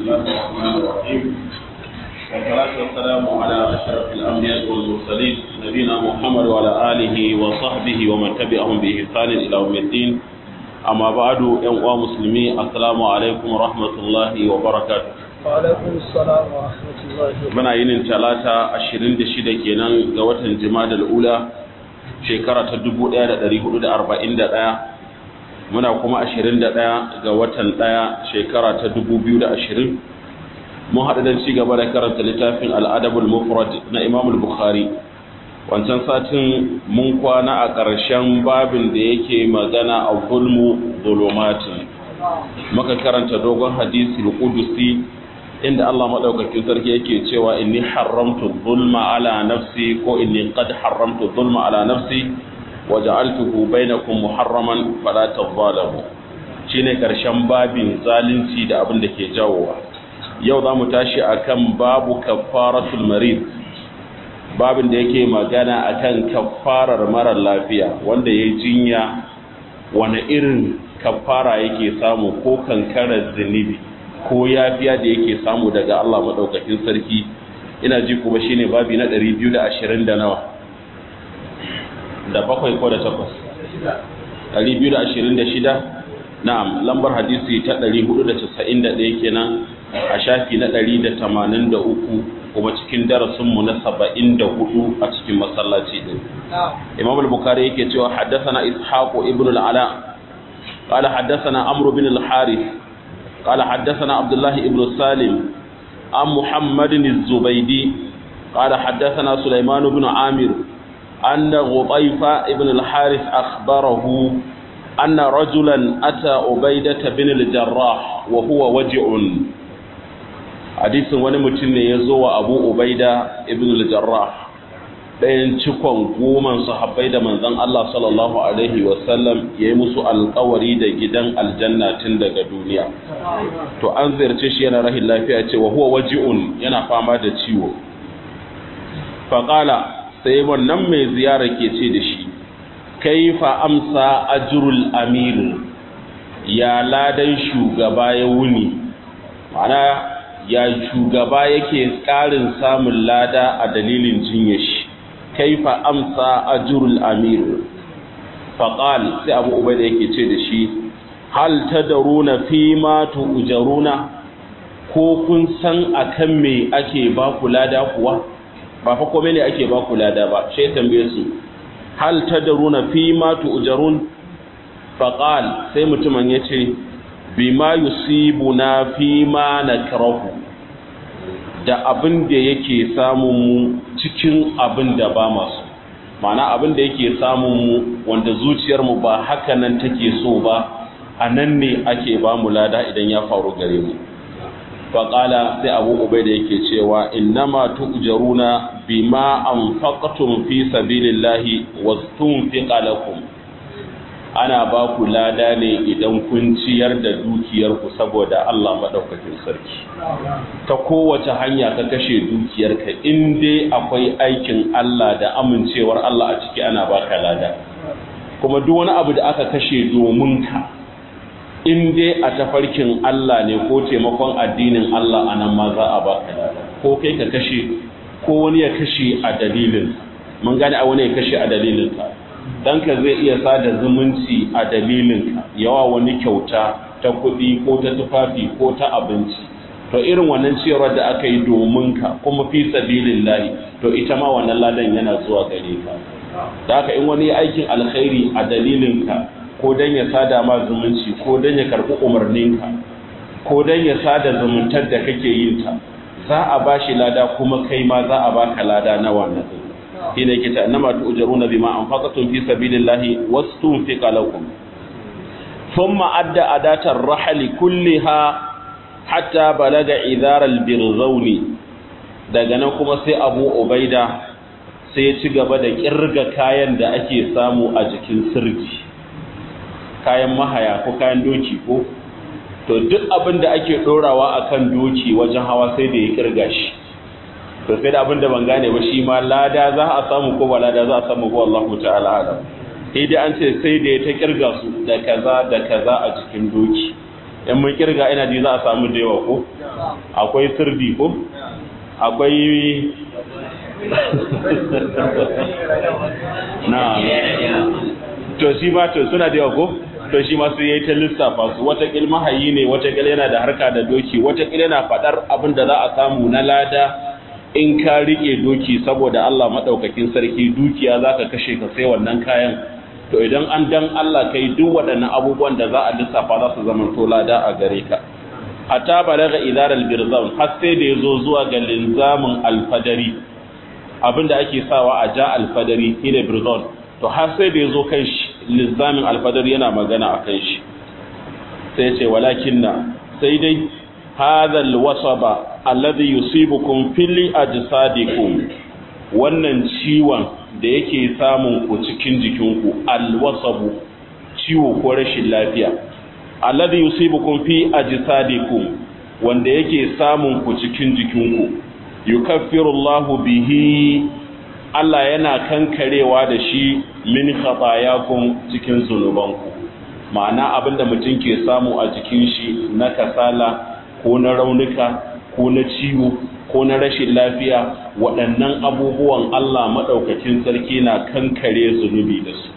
الله الرحمن الرحيم والصلاة والسلام على أشرف الأنبياء والمرسلين نبينا محمد وعلى آله وصحبه ومن تبعهم بإحسان إلى يوم الدين أما بعد يا مسلمين السلام عليكم ورحمة الله وبركاته وعليكم السلام ورحمة الله وبركاته muna yinin talata 26 kenan ga watan jima'a ula shekara ta 1441 muna kuma 21 ga watan 1 shekara ta 2020 mun haɗu don ci gaba da karanta littafin al'adabul mufrad na imam bukhari wancan satin mun kwana a ƙarshen babin da yake magana a zulmu zulumatin muka karanta dogon hadisi al-qudusi inda Allah madaukakin sarki yake cewa inni haramtu zulma ala nafsi ko inni qad haramtu zulma ala nafsi waja'altuhu bainakum muharraman fala tadhalamu shine karshen babin zalunci da abin da ke jawowa yau zamu tashi akan babu kaffaratul marid babin da yake magana akan kaffarar marar lafiya wanda yayi jinya wani irin kaffara yake samu ko kankarar zunubi ko yafiya da yake samu daga Allah madaukakin sarki ina ji kuma shine babi na 220 da nawa da bakwai ko da takwas 226 na'am lambar hadisi ta 491 kenan a shafi na 183 kuma cikin darasinmu na 74 a cikin masallaci din imam al-bukhari yake cewa haddathana ishaq ibn al-ala قال حدثنا عمرو بن الحارث قال حدثنا عبد الله بن سالم عن محمد الزبيدي قال حدثنا سليمان بن عامر أن غطيفة ابن الحارث أخبره أن رجلا أتى عبيدة بن الجراح وهو وجع حديث ونمتن يزوى أبو عبيدة ابن الجراح ɗayan cikon goman sahabbai da manzon Allah sallallahu alaihi wasallam ya yi musu alkawari da gidan aljanna tun daga duniya to an ziyarce shi yana rahin lafiya ce wa huwa waji'un yana fama da ciwo faƙala sai wannan mai ziyara ke ce da shi kaifa amsa ajrul amir ya ladan shugaba ya wuni ma'ana ya shugaba yake ƙarin samun lada a dalilin jinyar shi kaifa amsa ajrul amir faqal sai abu ubaida yake ce da shi hal tadruna fi ma tujaruna ko kun san akan me ake ba ku lada kuwa ba fa komai ne ake ba ku lada ba sai tambaye su hal tadruna fi ma tujarun faqal sai mutumin yace bima yusibuna fi ma nakrahu da abin da yake samun mu cikin abin da ba masu mana abin da yake samun mu wanda zuciyarmu ba haka nan take so ba a nan ne ake ba mu lada idan ya faru gare mu faƙala sai abu ubai da yake cewa innama tu'jaruna bima anfaqtum fi sabilillahi wastunfiqa lakum ana ba ku lada ne idan kun ciyar da dukiyarku saboda Allah maɗaukakin sarki ta kowace hanya ka kashe dukiyarka in dai akwai aikin Allah da amincewar Allah a ciki ana baka lada kuma duk wani abu da aka kashe domin ka in dai a tafarkin Allah ne ko taimakon addinin Allah anan ma za a baka lada ko kai ka kashe ko wani ya kashe a dalilin mun gane a wani ya kashe a dalilin ka ɗanka zai iya sada zumunci a dalilinka yawa wani kyauta ta kuɗi ko ta tufafi ko ta abinci to irin wannan ciyarwar da aka yi domin ka kuma fi sabilin lahi to ita ma wannan ladan yana zuwa gare ka da haka in wani aikin alkhairi a dalilinka ko dan ya sada ma zumunci ko dan ya karɓi umarninka ko dan ya sada zumuntar da kake yin ta za a bashi lada kuma kai ma za a baka lada na wannan shine kita annama tu'jaruna bima anfaqatum fi sabilillahi wastunfiqa lakum thumma adda adatar rahli kulliha hatta balaga idhar albirzawni daga nan kuma sai Abu Ubaida sai ya ci gaba da kirga kayan da ake samu a jikin sirji kayan mahaya ko kayan doki ko to duk abin da ake dorawa akan doki wajen hawa sai da ya kirga shi to sai da abin da ban gane ba shi ma lada za a samu ko ba lada za a samu ko Allah ta'ala alam sai dai an ce sai da ya ta kirga su da kaza da kaza a cikin doki in mun kirga ina ji za a samu da yawa ko akwai sirdi ko akwai na to shi ba to suna da yawa ko to shi ma sai yayi ta lissafa su wata kilma hayi ne wata kil yana da harka da doki wata kil yana fadar abin da za a samu na lada in ka rike doki saboda Allah madaukakin sarki dukiya zaka kashe ka sai wannan kayan to idan an dan Allah kai duk waɗannan abubuwan da za a lissafa za su zama to lada a gare ka hatta balaga idar albirzam har sai da yazo zuwa ga linzamin alfadari abinda ake sawa a ja alfadari shine birzon to har sai da yazo kan shi linzamin alfadari yana magana akan shi sai ce walakinna sai dai hadha alwasaba alladhi yusibukum fil ajsadikum wannan ciwon da yake samun ku cikin jikinku alwasabu ciwo ko rashin lafiya alladhi yusibukum fi ajsadikum wanda yake samun ku cikin jikinku yukaffiru Allahu bihi Allah yana kankarewa da shi min khatayakum cikin zunubanku ma'ana abinda mutum ke samu a jikin shi na kasala ko na raunuka ko na ciwo ko na rashin lafiya waɗannan abubuwan Allah maɗaukakin sarki na kankare zunubi da su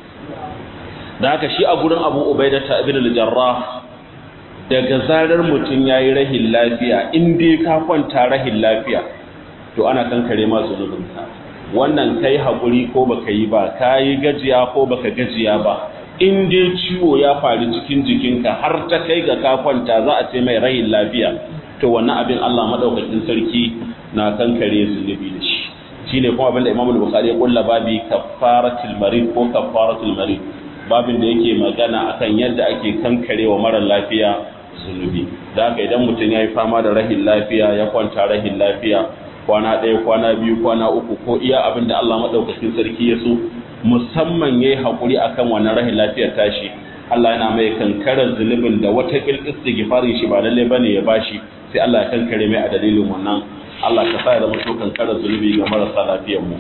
da haka shi a gurin abu ubaida ta ibn al-jarrah daga zarar mutum yayi rahin lafiya in dai ka kwanta rahin lafiya to ana kankare ma zunubinka wannan kai hakuri ko baka yi ba kai gajiya ko baka gajiya ba in dai ciwo ya faru cikin jikinka har ta kai ga ka kwanta za a ce mai rahin lafiya to wannan abin Allah madaukakin sarki na kankare zunubi da shi shine kuma abin da Imam al-Bukhari ya kulla babi kaffaratul marid ko kaffaratul marid babin da yake magana akan yadda ake kankarewa mara lafiya zunubi da haka idan mutum ya yi fama da rahin lafiya ya kwanta rahin lafiya kwana ɗaya kwana biyu kwana uku ko iya abin da Allah maɗaukakin sarki ya so musamman ya yi haƙuri a kan wannan rahin lafiyar tashi Allah yana mai kankarar zunubin da wata ƙil istighfarin shi ba lalle bane ya bashi sai Allah ya kankare mai a dalilin wannan Allah ka sa ya zama to kankarar zunubi ga marasa lafiyar mu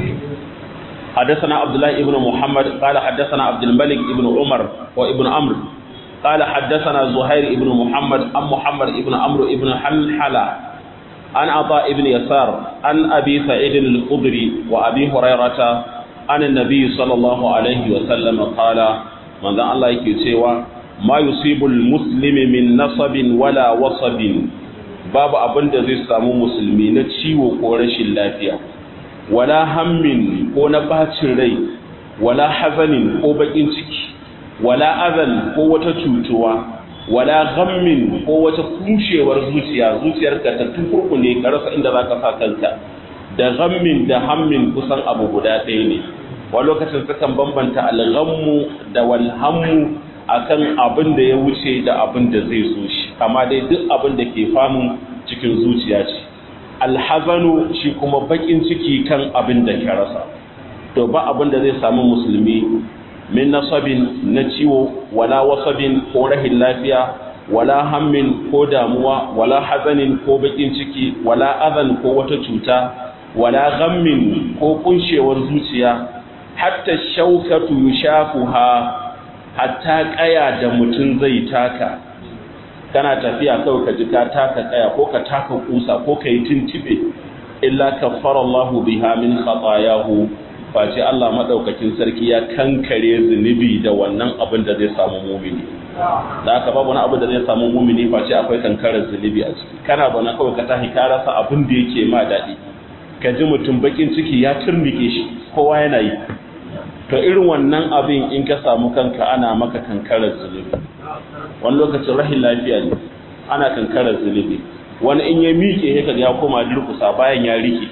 حدثنا عبد الله ابن محمد قال حدثنا عبد الملك ابن عمر وابن عمرو قال حدثنا زهير ابن محمد عن محمد ابن عمرو ابن حلحلة عن عطاء ابن يسار عن أبي سعيد الخدري وأبي هريرة عن النبي صلى الله عليه وسلم قال من ذا الله يكتوى ما يصيب المسلم من نصب ولا وصب باب أبن زي سامو مسلمين تشيو قرش اللافية wala hammin ko na bacin rai wala hazanin ko bakin ciki wala azan ko wata cutuwa wala ghammin ko wata kushewar zuciya zuciyarka ta tukurkune ka rasa inda zaka sa kanka da ghammin da hammin kusan abu guda ɗaya ne wani lokacin sukan bambanta alghammu da walhammu akan abin da ya wuce da abin da zai zo shi amma dai duk abin da ke famun cikin zuciya ce alhazanu shi kuma bakin ciki kan abin da ka rasa to ba abin da zai samu musulmi min nasabin na ciwo wala wasabin ko rahin lafiya wala hammin ko damuwa wala hazanin ko bakin ciki wala azan ko wata cuta wala ghammin ko kunshewar zuciya hatta shaukatu yushafuha hatta kaya da mutum zai taka kana tafiya kawai ka ji ka taka kaya ko ka taka kusa ko ka yi tintibe illa kaffara Allahu biha min khatayahu face Allah madaukakin sarki ya kankare zunubi da wannan abin da zai samu mumini da haka babu wani abu da zai samu mumini face akwai kankarar zunubi a ciki kana bana kawai ka tahi ka rasa abin da yake ma daɗi ka ji mutum bakin ciki ya turnike shi kowa yana yi to irin wannan abin in ka samu kanka ana maka kankarar zunubi wani lokacin rahin lafiya ne ana kankarar zunubi wani in ya miƙe ya kaga ya koma durkusa bayan ya rike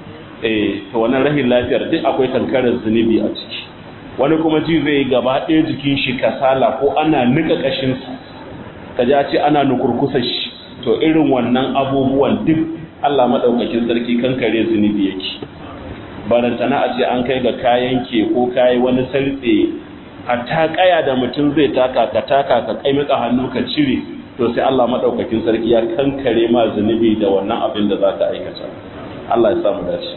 eh to wannan rahin lafiyar duk akwai kankarar zunubi a ciki wani kuma ji zai gaba ɗaya jikin shi kasala ko ana nika kashin sa kaji a ce ana nukurkusa shi to irin wannan abubuwan duk Allah madaukakin sarki kankare zunubi yake barantana a ce an kai ga kayan ke ko kayi wani sartse hatta kaya da mutum zai taka ka taka ka kai mika hannu ka cire to sai Allah madaukakin sarki ya kankare ma zunubi da wannan abin da zaka aikata Allah ya samu dace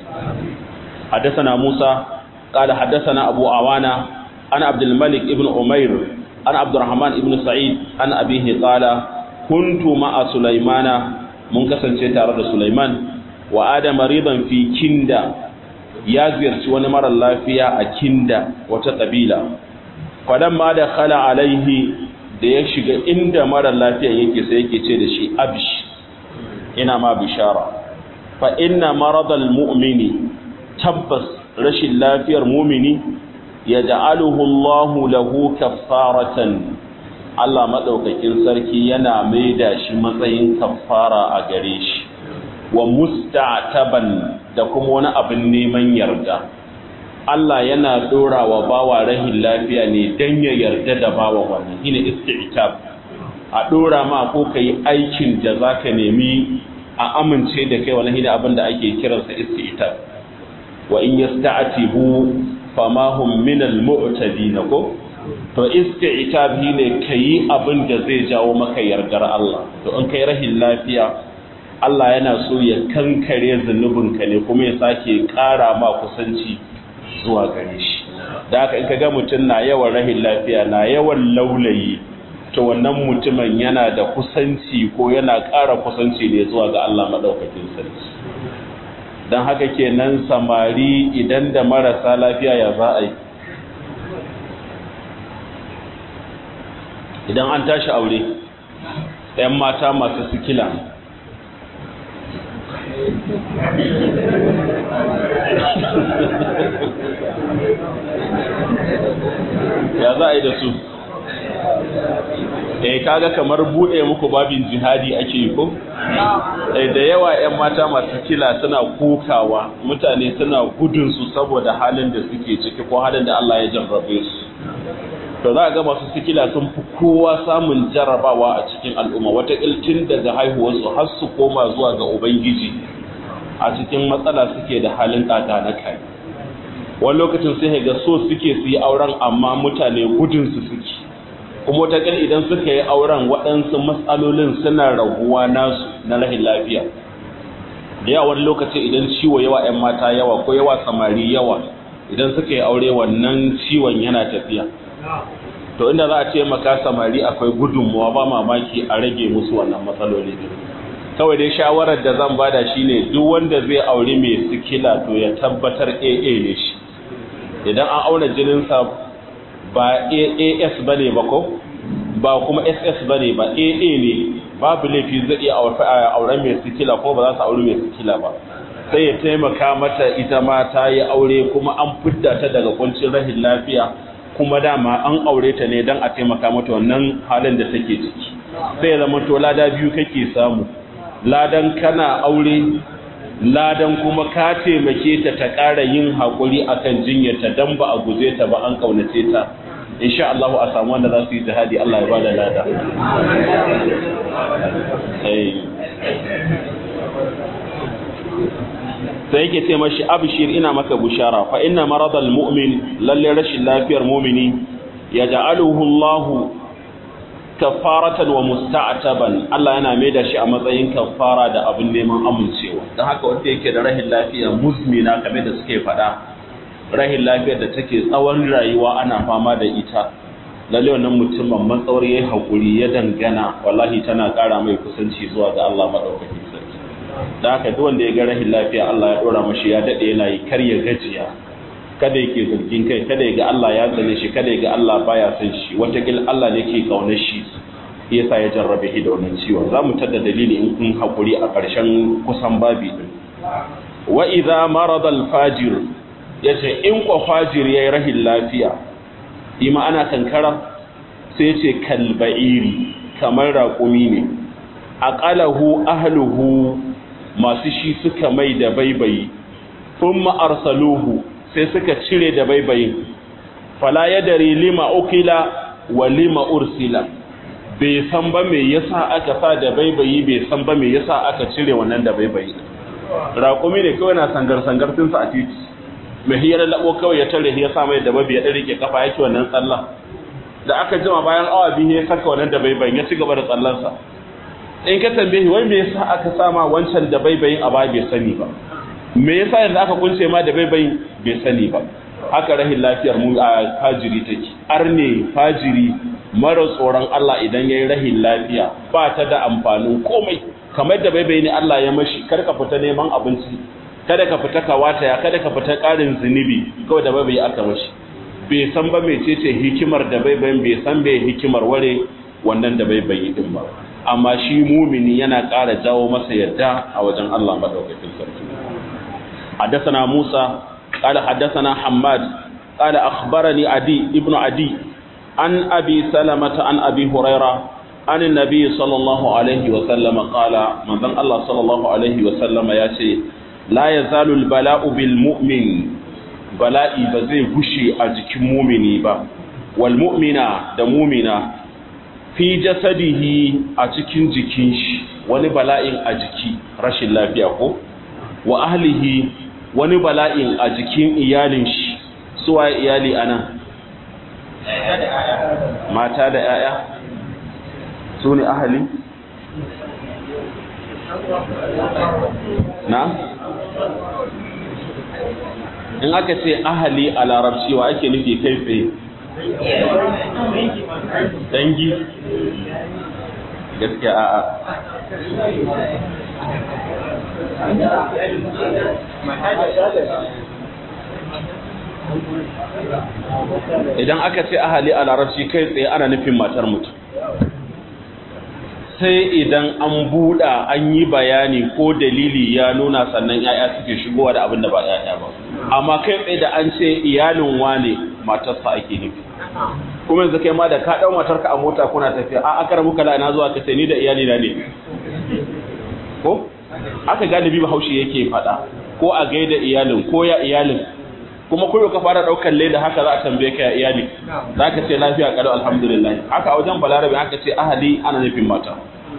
حدثنا موسى قال حدثنا أبو عوانة عن عبد الملك ابن عمير عن عبد الرحمن ابن سعيد عن أبيه قال kuntu ma'a sulaimana mun kasance tare da sulaiman wa adam maridan fi kinda ya ziyarci wani mara lafiya a kinda wata kabila fadan ma da khala alaihi da ya shiga inda mara lafiyan yake sai yake ce da shi absh ina ma bishara fa inna maradal mu'mini tabbas rashin lafiyar mu'mini yaj'aluhu Allahu lahu kaffaratan Allah madaukakin sarki yana maida shi matsayin kaffara a gare shi wa musta'taban da kuma wani abin neman yarda Allah yana dora wa bawa rahin lafiya ne dan ya yarda da bawa wannan shine isti'tab a dora ma ko kai aikin da zaka nemi a amince da kai wannan shine abin da ake kiransa isti'tab wa in yasta'tibu fama hum min al-mu'tadin ko to isti'tab shine kai abin da zai jawo maka yardar Allah to in kai rahin lafiya Allah yana so ya kankare zunubinka ne kuma ya sake ƙara ma kusanci zuwa gare shi da haka in ka ga mutum na yawan rahin lafiya na yawan laulayi to wannan mutumin yana da kusanci ko yana ƙara kusanci ne zuwa ga Allah maɗaukakin sarki don haka kenan samari idan da marasa lafiya ya za a yi idan an tashi aure 'yan mata masu sikila ya za a yi da su eh kaga kamar bude muku babin jihadi ake yi ko eh da yawa ƴan mata masu kila suna kokawa mutane suna gudun su saboda halin da suke ciki ko halin da Allah ya jarrabe su to za ga masu sikila sun fi kowa samun jarrabawa a cikin al'umma wata iltin daga haihuwarsu har su koma zuwa ga ubangiji a cikin matsala suke da halin kaka na kai wani lokacin sai ga so suke su yi auren amma mutane gudun su suke kuma wata idan suka yi auren waɗansu matsalolin suna raguwa nasu na rahin lafiya da yawa wani lokaci idan ciwo yawa 'yan mata yawa ko yawa samari yawa idan suka yi aure wannan ciwon yana tafiya to inda za a ce maka samari akwai gudunmuwa ba mamaki a rage musu wannan matsaloli kawai dai shawarar da zan bada shine duk wanda zai aure mai sikila to ya tabbatar AA ne shi idan an auna jininsa ba AAS bane ba ko ba kuma SS bane ba AA ne babu laifi zai iya auren mai sikila ko ba za su aure mai sikila ba sai ya taimaka mata ita ma ta yi aure kuma an fidda ta daga kuncin rahin lafiya kuma dama an aure ta ne don a taimaka mata wannan halin da take ciki sai zama to lada biyu kake samu ladan kana aure ladan kuma ka taimake ta ta ƙara yin haƙuri akan jinyarta don ba a guje ta ba an ƙaunace ta insha Allah a samu wanda za su yi jihadi Allah ya ba da lada sai yake ce mashi abshir ina maka bushara fa inna maradal mu'min lalle rashin lafiyar mu'mini yaj'aluhu Allah kafaratan wa musta'taban Allah yana mai da shi a matsayin kafara da abin neman amincewa dan haka wanda yake da rahin lafiya muzmina kamar da suke faɗa rahin lafiyar da take tsawon rayuwa ana fama da ita lalle wannan mutumin matsawar yayi hakuri ya dangana wallahi tana ƙara mai kusanci zuwa ga Allah madaukakin sarki da haka duk wanda ya ga rahin lafiya Allah ya dora mashi ya dade yana yi kar ya gajiya kada yake zargin kai kada ya ga Allah ya tsane shi kada ya ga Allah baya son shi watakil Allah ne ke kaunar shi yasa ya jarrabe shi da wannan ciwon za mu tada dalili in kun hakuri a ƙarshen kusan babi din wa idza marada al fajir yace in ko fajir yayi rahin lafiya ima ana kankara sai yace kalba'iri kamar raƙumi ne aqalahu ahluhu masu shi suka mai da baibayi thumma arsaluhu sai suka cire da baibayin fala yadari lima ukila wa lima ursila bai san ba me yasa aka sa da baibayi bai san ba me yasa aka cire wannan da baibayi raƙumi ne kawai na sangar sangar tun sa a titi mai hiyar labo kawai ya tare ya sa mai da babi ya dan rike kafa yake wannan tsalla da aka jima bayan awa biyu ya saka wannan da baibayin ya ci gaba da tsallansa in ka tambaye wai me yasa aka sama wancan da baibayin a ba bai sani ba me yasa yanzu aka kunce ma da baibayin bai sani ba haka rahin lafiyar mu a fajiri take arne fajiri mara tsoron Allah idan yayi rahin lafiya ba ta da amfanin komai kamar da bai bayani Allah ya mashi kar ka fita neman abinci kada ka fita ka wataya kada ka fita ƙarin zunubi kawai da bai bayi aka mashi bai san ba mecece hikimar da bai bayin bai san bai hikimar ware wannan da bai bayi din ba amma shi mumini yana ƙara jawo masa yadda a wajen Allah madaukakin sarki حدثنا موسى قال حدثنا حماد قال أخبرني عدي ابن عدي عن أبي سلمة عن أبي هريرة عن النبي صلى الله عليه وسلم قال من ذن الله صلى الله عليه وسلم ياتي لا يزال البلاء بالمؤمن بلاء بزي غشي أجك مؤمني با والمؤمنة دمومنة في جسده أجكين جكينش wani bala'in a jiki rashin lafiya ko wa ahlihi wani bala'in a jikin iyalin shi suwa iyali anan mata da 'ya'ya su ne ahali na in aka ce ahali a larabci wa ake nufi kai tsaye dangi gaskiya a'a idan aka ce ahali a larabci kai tsaye ana nufin matar mutum sai idan an buɗa an yi bayani ko dalili ya nuna sannan ‘ya'ya suke shigowa da abin da ba ‘ya'ya ba amma kai tsaye da an ce iyalin wane matarsa ake nufi kuma yanzu kai ma da ka ɗau matarka a mota kuna tafiya a aka rabu kala ina zuwa ka ce ni da iyali na ne ko aka galibi bahaushe yake faɗa ko a gaida iyalin ko ya iyalin kuma koyo ka fara ɗaukar leda haka za a tambaye ka ya iyali za ka ce lafiya ƙalau alhamdulillah haka a wajen balarabe aka ce ahali ana nufin mata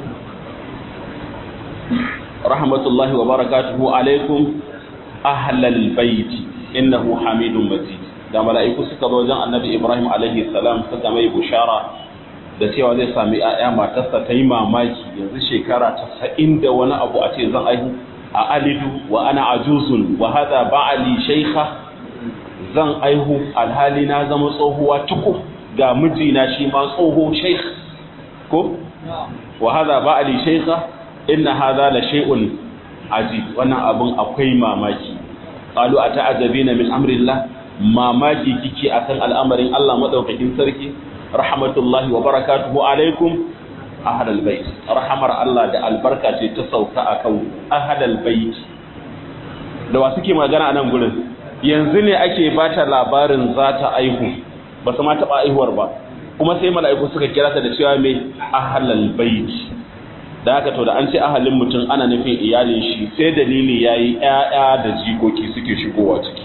rahmatullahi wa barakatuhu alaikum ahlal baiti innahu hamidun majid da mala'iku suka zo wajen annabi ibrahim alaihi salam suka mai bushara da cewa zai sami ‘ya'ya matarsa ta yi mamaki yanzu shekara tasa'in da wani abu a ce zan aihu a alidu wa ana ajuzun wa hada ba'ali shaikha zan aihu alhali na zama tsohuwa tuku ga mijina shi ma tsoho shaikh ko wa hada ba'ali shaikha inna hada la shay'un ajib wannan abun akwai mamaki qalu ata'ajabina min amrillah mamaki kike akan al'amarin Allah madaukakin sarki rahmatullahi wa barakatuhu alaikum ahadal bait rahamar Allah da albarka ce ta sauka akan ahadal bait da wa suke magana a nan gurin yanzu ne ake bata labarin za ta aihu ba su ma taɓa aihuwar ba kuma sai mala'iku suka kira ta da cewa mai ahalal bait da haka to da an ce ahalin mutum ana nufin iyalin shi sai dalili yayi ƴaƴa da jikoki suke shigowa ciki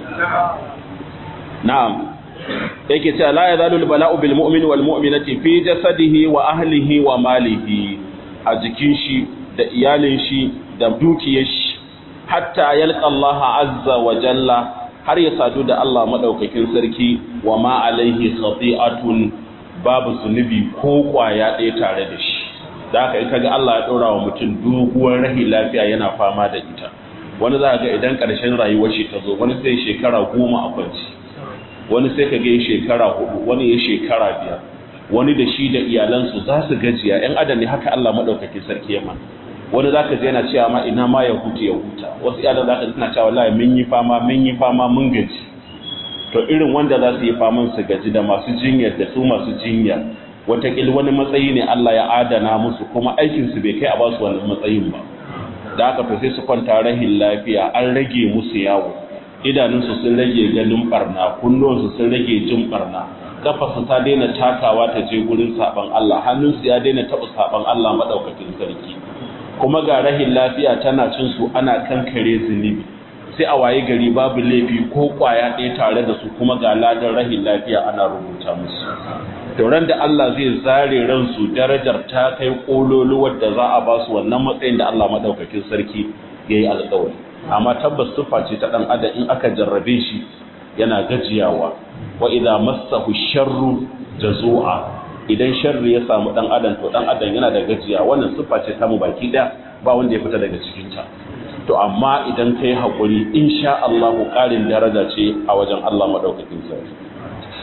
na'am yake cewa la yazalu bala'u bil mu'min wal mu'minati fi jasadihi wa ahlihi wa malihi a jikin shi da iyalin shi da dukiyar shi hatta yalqa Allah azza wa jalla har ya sadu da Allah madaukakin sarki wa ma alaihi khati'atun babu zunubi ko kwaya ɗaya tare da shi da haka in kaga Allah ya ɗora wa mutum doguwar rahi lafiya yana fama da ita wani za ga idan ƙarshen rayuwar shi ta zo wani sai shekara goma a kwanci wani sai ka ga shekara hudu wani ya shekara biyar wani da shi da iyalansu za su gajiya yan adam ne haka Allah madaukakin sarki ya mana wani zaka je yana cewa ma ina ma ya huta ya huta wasu iyalan zaka ji suna cewa wallahi mun yi fama mun yi fama mun gaji to irin wanda za su yi faman su gaji da masu jinyar da su masu jinya watakil wani matsayi ne Allah ya adana musu kuma aikin su bai kai a basu wannan matsayin ba da haka to sai su kwanta rahin lafiya an rage musu yawo idanunsu sun rage ganin barna kunnuwansu sun rage jin barna kafarsu ta daina takawa ta je gurin saban Allah hannunsu ya daina taɓa saban Allah madaukakin sarki kuma ga rahin lafiya tana cin su ana kankare zunubi sai a waye gari babu laifi ko kwaya ɗaya tare da su kuma ga ladan rahin lafiya ana rubuta musu tauran da Allah zai zare ransu darajar ta kai kololuwar da za a ba su wannan matsayin da Allah madaukakin sarki ya yi alƙawari amma tabbas sufa ce ta ɗan adam in aka jarrabe shi yana gajiyawa wa idza massahu sharru jazua idan sharri ya samu ɗan adam to ɗan adam yana da gajiya wannan sufa ce ta mu baki ɗaya ba wanda ya fita daga cikin ta to amma idan kai hakuri insha Allah ƙarin daraja ce a wajen Allah madaukakin sarki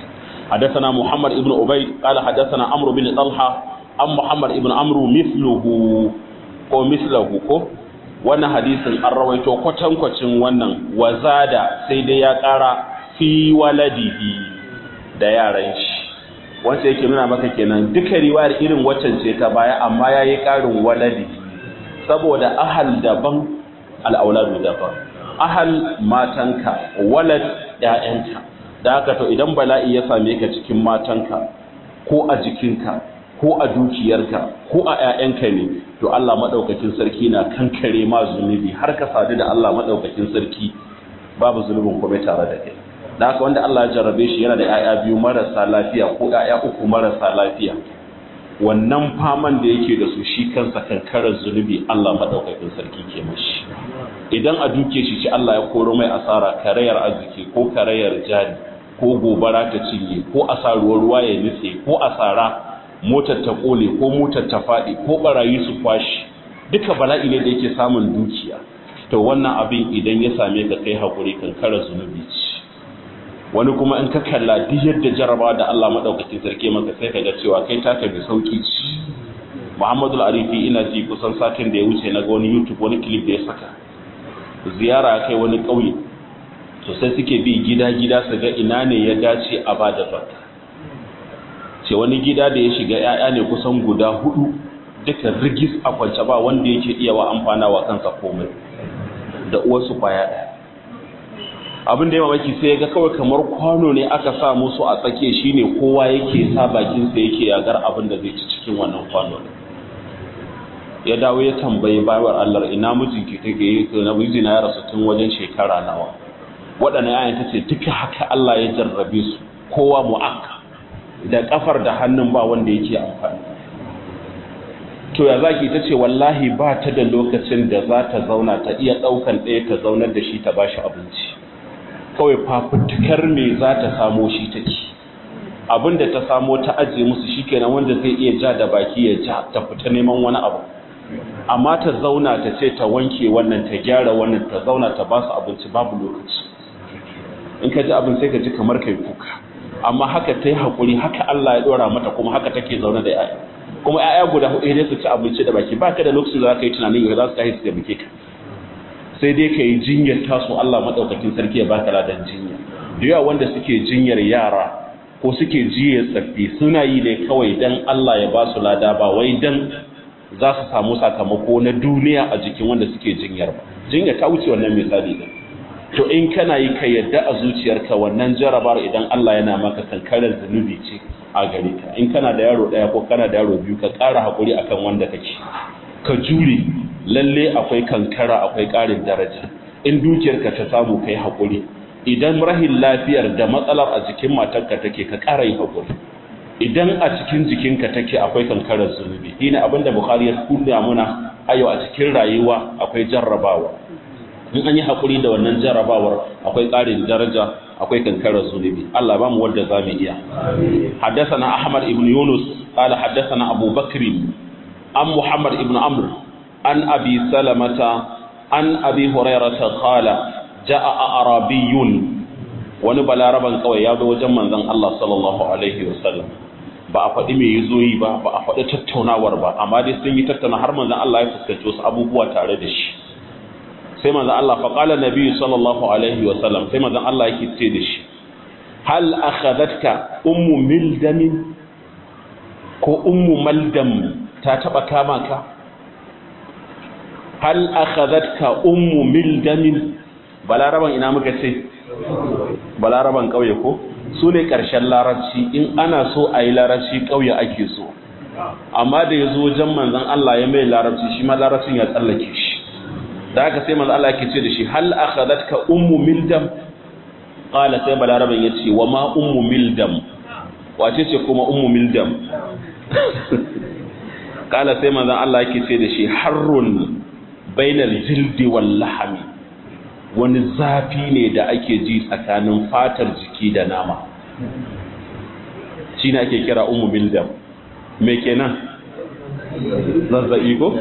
حدثنا محمد ابن عبيد قال حدثنا عمرو بن طلحة عن محمد ابن عمرو مثله ko mislahu ko wannan hadisin an rawaito kwatankwacin wannan wazada sai dai ya kara fi waladihi da yaran shi wanda yake nuna maka kenan duka riwayar irin waccan ce ta baya amma yayi karin waladi saboda ahal daban al-auladu daban ahal matanka walad ƴaƴanka da haka to idan bala'i ya same ka cikin matanka ko a jikinka ko a dukiyarka ko a ƴaƴanka ne to Allah madaukakin sarki na kankare ma zunubi har ka sadu da Allah madaukakin sarki babu zunubin kuma tare da kai da haka wanda Allah ya jarrabe shi yana da ƴaƴa biyu marasa lafiya ko ƴaƴa uku marasa lafiya wannan faman da yake da su shi kansa kankarar zunubi Allah madaukakin sarki ke mashi idan a duke shi ci Allah ya koro mai asara karayar arziki ko karayar jari ko gobara ta cinye ko asaruwar ruwa ya nutse ko asara motar ta kole ko motar ta faɗi ko barayi su kwashi duka bala'i ne da yake samun dukiya to wannan abin idan ya same ka kai hakuri kankarar zunubi ce wani kuma in ka kalla duk yadda jaraba da Allah madaukakin sarki maka sai ka ga cewa kai taka da sauki ci Muhammadu Arifi ina ji kusan satin da ya wuce na ga wani YouTube wani clip da ya saka ziyara kai wani ƙauye to sai suke bi gida-gida su ga ina ne ya dace a ba da zakka ce wani gida da ya shiga 'ya'ya ne kusan guda hudu duka rigis a kwance ba wanda yake iya wa amfana wa kansa komai da uwarsu kwaya ɗaya abin da ya mamaki sai ya ga kawai kamar kwano ne aka sa musu a tsake shine kowa yake sa bakinsa yake yagar abin da zai ci cikin wannan kwano ya dawo ya tambayi bayar Allah ina mijinki take yi na mijina ya rasu tun wajen shekara nawa waɗannan yayin ta ce duka haka Allah ya jarrabe su kowa mu'akka da kafar da hannun ba wanda yake amfani to ya zaki ta ce wallahi ba ta da lokacin da za ta zauna ta iya ɗaukan ɗaya ta zaunar da shi ta bashi abinci kawai fafutukar me za ta samo shi ta ci abin da ta samo ta ajiye musu shikenan wanda zai iya ja da baki ya ja ta fita neman wani abu amma ta zauna ta ce ta wanke wannan ta gyara wannan ta zauna ta ba su abinci babu lokaci in ka ji abin sai ka ji kamar kai kuka amma haka ta yi haƙuri haka Allah ya ɗora mata kuma haka take zaune da yaya kuma yaya guda hudu ne su ci abinci da baki baka da lokacin da za ka yi tunanin yau za su tashi su taimake ka sai dai ka yi jinyar taso Allah maɗaukakin sarki ya baka ladan jinya da yawa wanda suke jinyar yara ko suke jiye tsaffi suna yi ne kawai dan Allah ya ba su lada ba wai dan za su samu sakamako na duniya a jikin wanda suke jinyar ba jinya ta wuce wannan misali ne to in kana yi ka yadda a zuciyarka wannan jarabar idan Allah yana maka kankarar zunubi ce a gare ka in kana da yaro daya ko kana da yaro biyu ka ƙara hakuri akan wanda kake ka jure lalle akwai kankara akwai ƙarin daraja in dukiyarka ta samu kai hakuri idan rahin lafiyar da matsalar a jikin matarka take ka ƙara yi hakuri idan a cikin jikinka take akwai kankarar zunubi shine abinda bukhari ya kunna muna ayo a cikin rayuwa akwai jarrabawa in an yi hakuri da wannan jarrabawar akwai ƙarin daraja akwai kankarar zunubi Allah ba mu wanda za mu iya haddathana ahmad ibn yunus qala haddathana abu bakr an muhammad ibn amr an abi salamata an abi hurairah qala jaa arabiyyun wani balaraban kawai ya zo wajen manzon Allah sallallahu alaihi wasallam ba a faɗi me yazo yi ba ba a faɗi tattaunawar ba amma dai sun yi tattauna har manzon Allah ya fuskanci wasu abubuwa tare da shi sai manzon Allah fa qala nabi sallallahu alaihi wasallam sai manzon Allah yake ce da shi hal akhadatka ummu mildam ko ummu maldam ta taba kama ka hal akhadatka ummu mildam balaraban ina muka ce balaraban ƙauye ko su ne ƙarshen larabci in ana so a yi larabci ƙauye ake so amma da ya zo wajen manzan Allah ya mai larabci shi ma larabcin ya tsallake shi da haka sai manzan Allah ke ce da shi hal akhadatka ummu mildam qala sai balaraban ya ce wa ma ummu mildam wace ce kuma ummu mildam qala sai manzan Allah yake ce da shi harrun bainal jildi wal lahmi wani zafi ne da ake ji tsakanin fatar jiki da nama shi ne ake kira umu bildam me kenan zazzabi ko?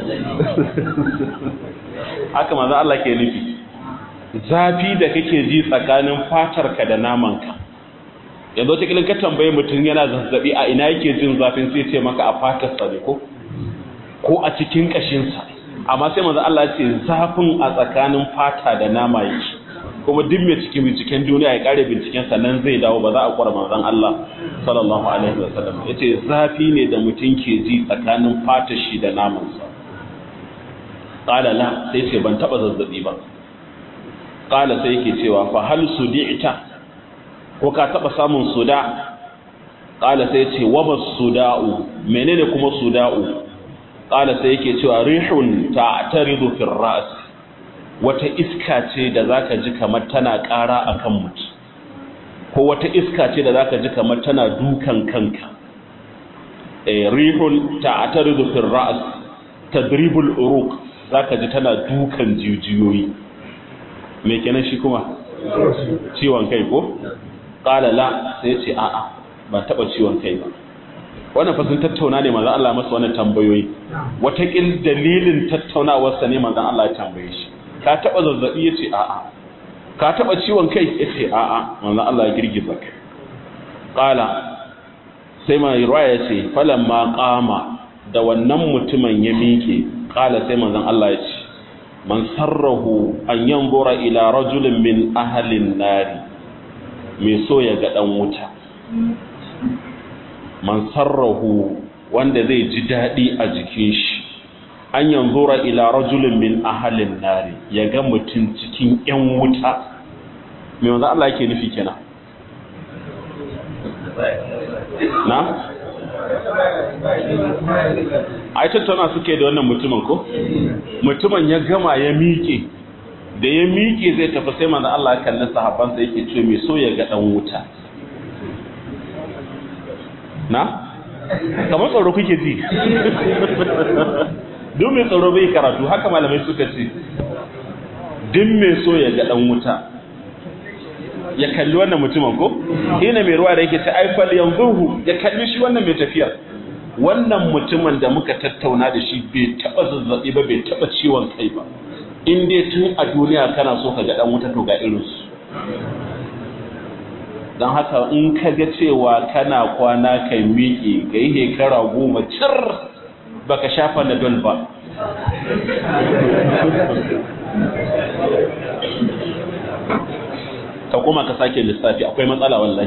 haka maza Allah ke nufi zafi da kake ji tsakanin fatarka da namanka yanzu wata kilin ka tambaye mutum yana zazzabi a ina yake jin zafin sai ce maka a fatarsa ne ko ko a cikin kashinsa amma sai manzo Allah ce zafin a tsakanin fata da nama yake kuma duk mai cikin binciken duniya ya kare binciken sa nan zai dawo ba za a kwara manzon Allah sallallahu alaihi wasallam yace zafi ne da mutum ke ji tsakanin fatar shi da naman sa qala la sai ce ban taba zazzabi ba qala sai yake cewa fa hal sudi'ta ko ka taba samun suda qala sai ce wa bas suda'u menene kuma suda'u qala sai yake cewa rihun ta'taridu fi ras wata iska ce da zaka ji kamar tana ƙara akan mutum ko wata iska ce da zaka ji kamar tana dukan kanka eh rihun ta'taridu fi ras tadribul uruq zaka ji tana dukan jijiyoyi me kenan shi kuma ciwon kai ko qala la sai ce a'a ba taba ciwon kai ba wannan fa sun tattauna ne manzon Allah masa wannan tambayoyi watakil dalilin tattaunawar sa ne manzon Allah ya tambaye shi ka taba zazzabi yace a'a ka taba ciwon kai yace a'a manzon Allah ya girgiza kai qala sai mai ruwaya yace falamma qama da wannan mutumin ya miƙe qala sai manzon Allah ya ce man sarrahu an yanzura ila rajulin min ahlin nari mai so ya ga dan wuta man sarrahu wanda zai ji daɗi a jikin shi an yanzura ila rajulin min ahalin nari ya ga mutum cikin ‘yan wuta mai wanzu Allah yake nufi kenan na? ai tattauna suke da wannan mutumin ko? mutumin ya gama ya miƙe da ya miƙe zai tafi sai manzo Allah kallon sahabbansa yake ce mai so ya ga dan wuta na kamar tsoro kuke ji duk mai tsoro bai karatu haka malamai suka ce duk mai so ya ga dan wuta ya kalli wannan mutumin ko ina mai ruwa da yake ce ai fal yanzuhu ya kalli shi wannan mai tafiyar wannan mutumin da muka tattauna da shi bai taba zazzabi ba bai taba ciwon kai ba in dai tun a duniya kana so ka ga dan wuta to ga irinsu don haka in ka ga cewa kana kwana kai miƙe ga yi hekara goma cir baka shafa na dol ba ka kuma ka sake lissafi akwai matsala wallahi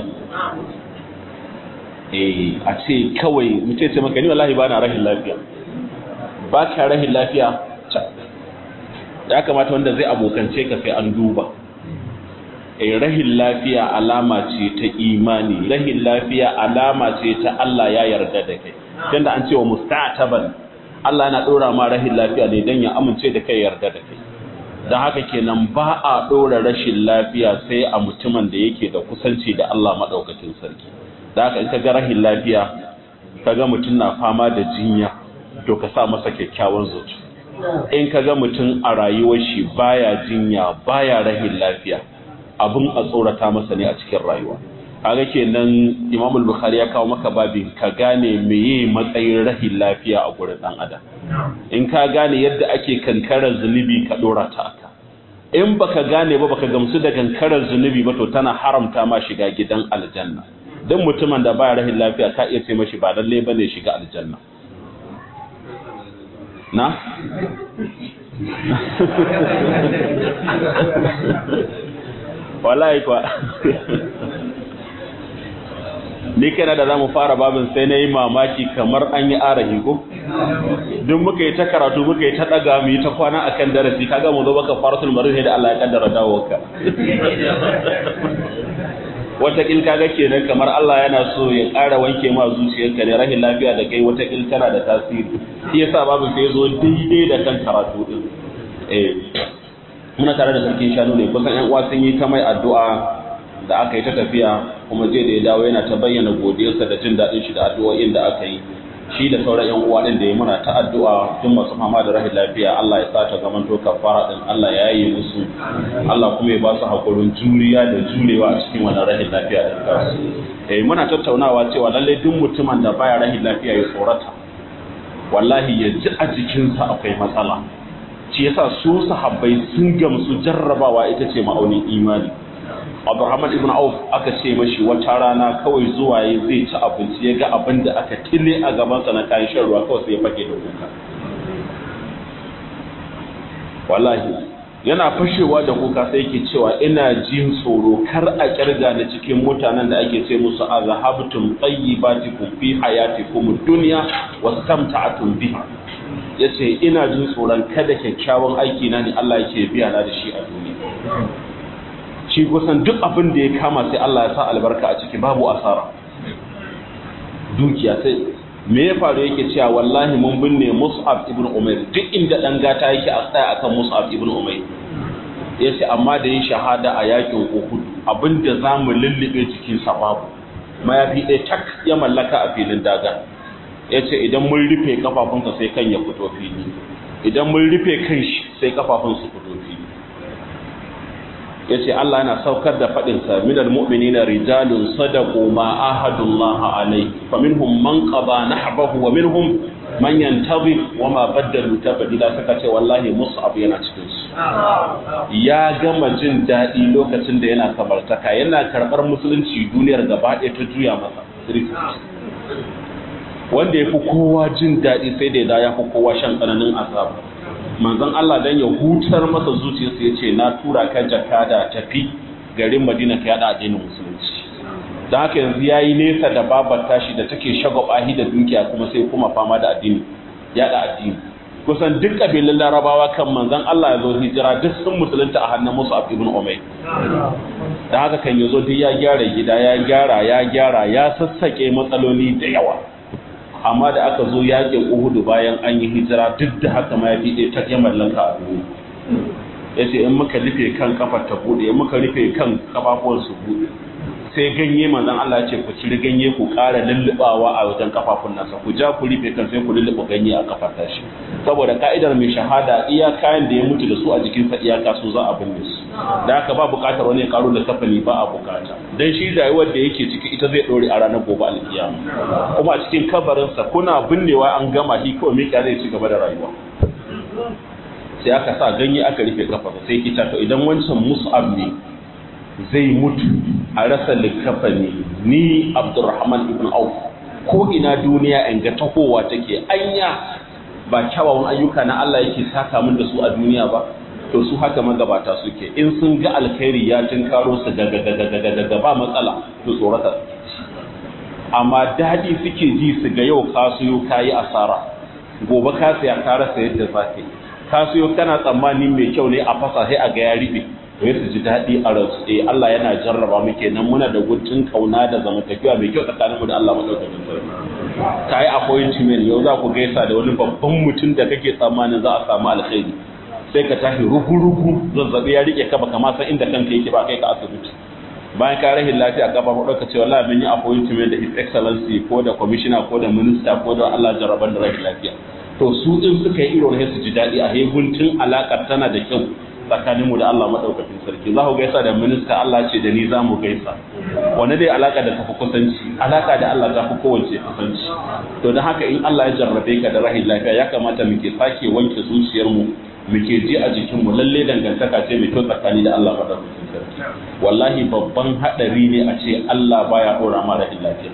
eh a ce kawai mutum ce maka ni wallahi ba na rahin lafiya ba ka rahin lafiya ya kamata wanda zai abokance ka sai an duba eh rahin lafiya alama ce ta imani rahin lafiya alama ce ta Allah ya yarda da kai tunda an ce wa musta'taban Allah yana dora ma rahin lafiya ne dan ya amince da kai yarda da kai dan haka kenan ba a dora rashin lafiya sai a mutumin da yake da kusanci da Allah madaukakin sarki dan haka in ka ga rahin lafiya kaga mutum na fama da jinya to ka sa masa kyakkyawan zuciya in ka ga mutum a rayuwar shi baya jinya baya rahin lafiya abin a tsorata masa ne a cikin rayuwa kaga kenan Imam al-Bukhari ya kawo maka babin ka gane meye matsayin rahin lafiya a gurin dan adam in ka gane yadda ake kankarar zunubi ka dora ta aka in baka gane ba baka gamsu da kankarar zunubi ba to tana haramta ma shiga gidan aljanna dan mutumin da baya rahin lafiya ka iya ce mashi ba lalle bane shiga aljanna na? wallahi kwa ni kana da zamu fara babin sai na yi mamaki kamar an yi arahi ko duk muka yi ta karatu muka yi ta daga mu yi ta kwana akan darasi kaga mu zo baka faratul marid da Allah ya kaddara dawowarka watakil kaga kenan kamar Allah yana so ya ƙara wanke ma zuciyarka ne rahin lafiya da kai watakil tana da tasiri shi yasa babu sai zo daidai da kan karatu din eh muna tare da sarkin shanu ne kusan ƴan uwa sun yi ta mai addu'a da aka yi ta tafiya kuma je da ya dawo yana ta bayyana godiyarsa da jin daɗin shi da addu'o'in da aka yi shi da sauran ƴan uwa din da ya muna ta addu'a tun masu fama da rahin lafiya Allah ya sa ta zaman to kafara din Allah ya yi musu Allah kuma ya ba su hakurin juriya da jurewa a cikin wannan rahin lafiya din kansu eh muna tattaunawa cewa lalle duk mutumin da baya rahin lafiya ya tsorata wallahi ya ji a jikinsa akwai matsala shi yasa su sahabbai sun gamsu jarrabawa ita ce ma'aunin imani Abdurrahman ibn Auf aka ce mashi wata rana kawai zuwa ya zai ci abinci ya ga abin da aka tille a gabansa na kayan shan ruwa kawai sai ya fage da kuka wallahi yana fashewa da kuka sai yake cewa ina jin tsoro kar a kirga da cikin mutanen da ake ce musu azhabtum tayyibatikum fi hayatikum dunya wastamta'tum biha yace ina jin tsoron kada kyakkyawan aiki na ne Allah yake biya na da shi a duniya shi kusan duk abin da ya kama sai Allah ya sa albarka a ciki babu asara dukiya sai me ya faru yake cewa wallahi mun binne Mus'ab ibn Umair duk inda dan gata yake a tsaya akan Mus'ab ibn Umair yace amma da yin shahada a yakin Uhud abinda zamu lullube cikin sa babu mayafi ɗaya tak ya mallaka a filin daga yace idan mun rufe kafafunsa sai kan ya fito fili idan mun rufe kan shi sai kafafun su fito fili yace Allah yana saukar da fadin sa minal mu'minina rijalun sadaqu ma ahadullah alayhi faminhum man qada nahbahu wa minhum man yantazir wa ma badalu tabdila saka ce wallahi mus'ab yana cikin su ya gama jin dadi lokacin da yana samartaka yana karbar musulunci duniyar gaba ɗaya ta juya masa wanda ya fi kowa jin daɗi sai da ya fi kowa shan tsananin azaba manzon Allah dan ya hutar masa zuciyarsa ya ce na tura ka jakada tafi garin Madina ka yada addinin musulunci dan haka yanzu yayi nesa da babar tashi da take shagwabahi da dukiya kuma sai kuma fama da addini yada addini kusan duk kabilan larabawa kan manzon Allah ya zo hijira duk sun musulunta a hannun Musa ibn Umayr dan haka kan yazo duk ya gyara gida ya gyara ya gyara ya sassake matsaloli da yawa amma da aka zo yakin uhudu bayan an yi hijira duk da haka ma ya fi ɗaya ta ya mallaka a duniya ya ce in muka rufe kan kafar ta buɗe in muka rufe kan kafafuwan su buɗe sai ganye manzon Allah ce ku ciri ganye ku ƙara lullubawa a wajen kafafun nasa ku ja ku rufe kan sai ku lulluɓa ganye a kafar tashi saboda ka'idar mai shahada iya kayan da ya mutu da su a jikinsa iyaka su za a binne su da haka ba buƙatar wani ya karo da kafani ba a buƙata dan shi rayuwar da yake ciki ita zai ɗore a ranar gobe alkiyama kuma a cikin kabarinsa kuna binnewa an gama shi kawai miƙa zai ci gaba da rayuwa sai aka sa ganye aka rufe kafarsa sai kita to idan wancan mus'ab ne zai mutu a rasa likafani ni abdurrahman ibn auf ko ina duniya in ga tahowa take anya ba kyawawan ayyuka na Allah yake saka min da su a duniya ba to su haka magabata suke in sun ga alkhairi ya tinkaro su daga daga ba matsala to tsorata amma dadi suke ji su ga yau ka siyo kayi asara gobe ka siya ka rasa yadda zaka ka siyo kana tsammanin mai kyau ne a fasa sai a ga ya ribe to su ji daɗi a ransu eh Allah yana jarraba mu kenan muna da gutun kauna da zamantakewa mai kyau tsakaninmu da Allah madaukakin sarki ka yi appointment yau za ku gaisa da wani babban mutum da kake tsammanin za a samu alkhairi sai ka tashi rugu-rugu zazzabi ya rike ka baka ma san inda kanka yake ba kai ka asibiti bayan ka rahin lafiya gaba ko ka ce wallahi mun yi appointment da his excellency ko da commissioner ko da minister ko da Allah jarraban da rahin lafiya to su in suka yi irin su ji daɗi a heguntun alakar tana da kyau tsakaninmu da Allah maɗaukakin sarki za ku gaisa da minista Allah ce da ni za mu gaisa wani dai alaka da tafi kusanci alaka da Allah ta fi kowace kusanci to don haka in Allah ya jarrabe ka da rahin lafiya ya kamata muke sake wanke zuciyarmu muke ji a jikinmu lalle dangantaka ce mai kyau tsakani da Allah maɗaukakin sarki wallahi babban haɗari ne a ce Allah baya ɗora ma rahin lafiya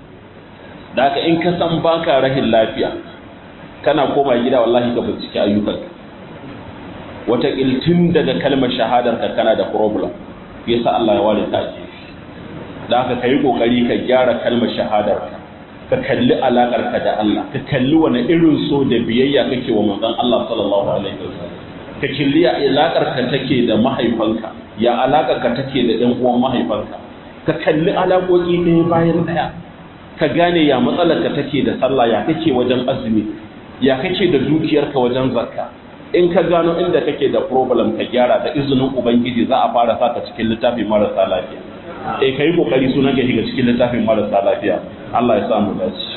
da haka in ka san baka rahin lafiya kana koma gida wallahi ka bincike ayyukanka wata tun daga kalmar shahadar ka kana da problem yasa Allah ya ware ta ake da haka kai kokari ka gyara kalmar shahadar ka ka kalli alakar ka da Allah ka kalli wani irin so da biyayya kake wa manzon Allah sallallahu alaihi wasallam ka kalli alakar ka take da mahaifanka ya alakar ka take da ɗan uwan mahaifanka ka kalli alaƙoƙi ɗaya bayan ɗaya ka gane ya matsalar ka take da sallah ya kake wajen azumi ya kake da dukiyarka wajen zakka in ka gano inda kake da problem ka gyara da izinin ubangiji za a fara saka cikin littafin marasa lafiya eh kai kokari sunan ka shiga cikin littafin marasa lafiya Allah ya samu dace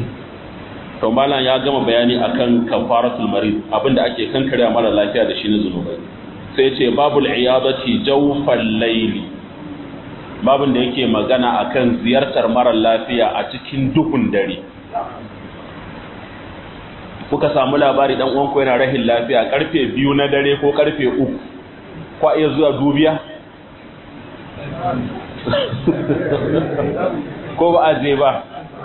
to malam ya gama bayani akan kafaratul marid abinda ake kankare mara lafiya da shi na zunubai sai ce babul iyadati jawfal layli babin da yake magana akan ziyartar mara lafiya a cikin duhun dare kuka samu labari dan uwanku yana rahin lafiya karfe biyu na dare ko karfe uku kwa iya zuwa dubiya ko ba a je ba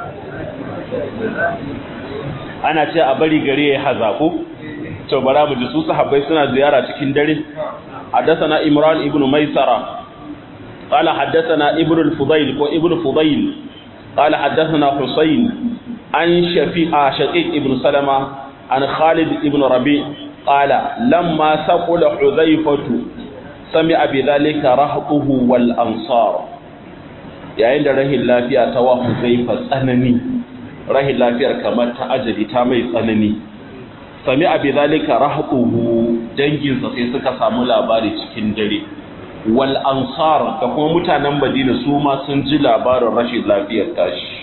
ana ce a bari gari ya hazaku to bara mu ji su sahabbai suna ziyara cikin dare حدثنا إمران ابن ميسرة قال حدثنا ابن الفضيل وابن فضيل قال حدثنا حسين عن شفيع شقيق ابن سلمة عن خالد ابن ربيع قال لما ثقل حذيفة سمع بذلك رهطه والأنصار yayin da rahin lafiya ta wa Huzaifa tsanani rahin lafiyar kamar ta ajali ta mai tsanani sami abi zalika rahquhu danginsa sai suka samu labari cikin dare wal ansar da kuma mutanen Madina su ma sun ji labarin rashin lafiyar tashi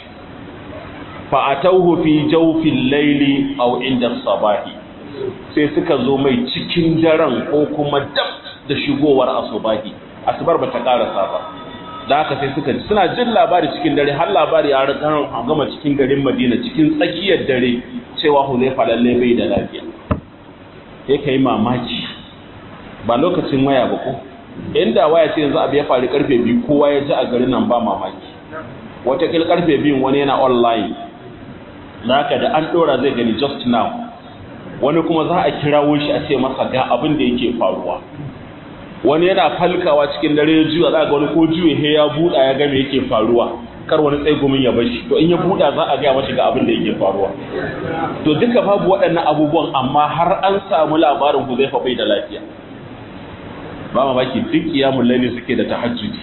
fa atawhu fi jawfil layli aw inda sabahi sai suka zo mai cikin daren ko kuma dab da shigowar asubahi asubar bata karasa ba da haka sai suka suna jin labari cikin dare har labari ya gama cikin garin Madina cikin tsakiyar dare cewa Huzaifa lalle bai da lafiya sai kai mamaki ba lokacin waya ba ko inda waya ce yanzu abu ya faru karfe biyu kowa ya ji a garin nan ba mamaki wata kil karfe biyun wani yana online haka da an dora zai gani just now wani kuma za a kirawo shi a ce masa ga abin da yake faruwa wani yana falkawa cikin dare ya juya za ga wani ko juye he ya buɗa ya ga me yake faruwa kar wani tsaigumin ya bashi to in ya buɗa za a gaya mashi ga abin da yake faruwa to duka babu waɗannan abubuwan amma har an samu labarin Huzaifa bai da lafiya ba mamaki duk kiyamun laili suke da tahajjudi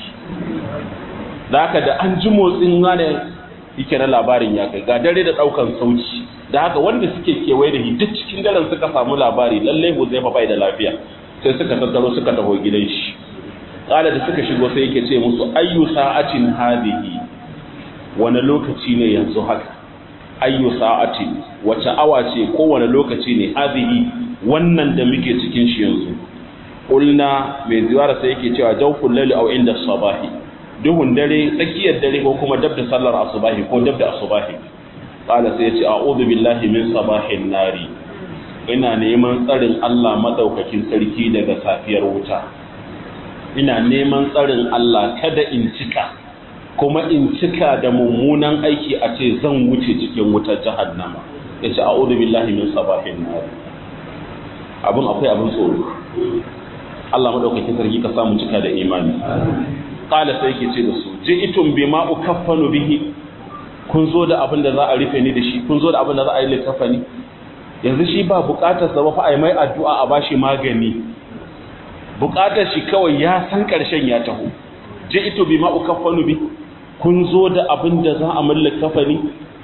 da haka da an ji motsin wane yake na labarin ya kai ga dare da ɗaukan sauci da haka wanda suke kewaye da duk cikin daren suka samu labari lallai Huzaifa bai da lafiya sai suka tattaro suka taho gidan shi kala da suka shigo sai yake ce musu ayyu sa'atin hadhihi wani lokaci ne yanzu haka ayyu sa'atin wace awa ce ko wani lokaci ne hadhihi wannan da muke cikin shi yanzu qulna mai ziwara sai yake cewa jawful layli aw inda sabahi duhun dare tsakiyar dare ko kuma dab da sallar asubahi ko dab da asubahi kala sai ya ce a'udhu billahi min sabahin nari ina neman tsarin Allah madaukakin sarki daga safiyar wuta ina neman tsarin Allah kada in cika kuma in cika da mummunan aiki a ce zan wuce cikin wutar jahannama yace a'udhu billahi min sabahin nar abun akwai abun tsoro Allah madaukakin sarki ka samu cika da imani qala sai yake ce da su ji'tum bima ukaffanu bihi kun zo da abin da za a rufe ni da shi kun zo da abin da za a yi likafani yanzu shi ba bukatar sa ba fa ai mai addu'a a bashi magani bukatar shi kawai ya san karshen ya taho je ito bi ma ukaffanu bi kun zo da abin da za a mallaka kafani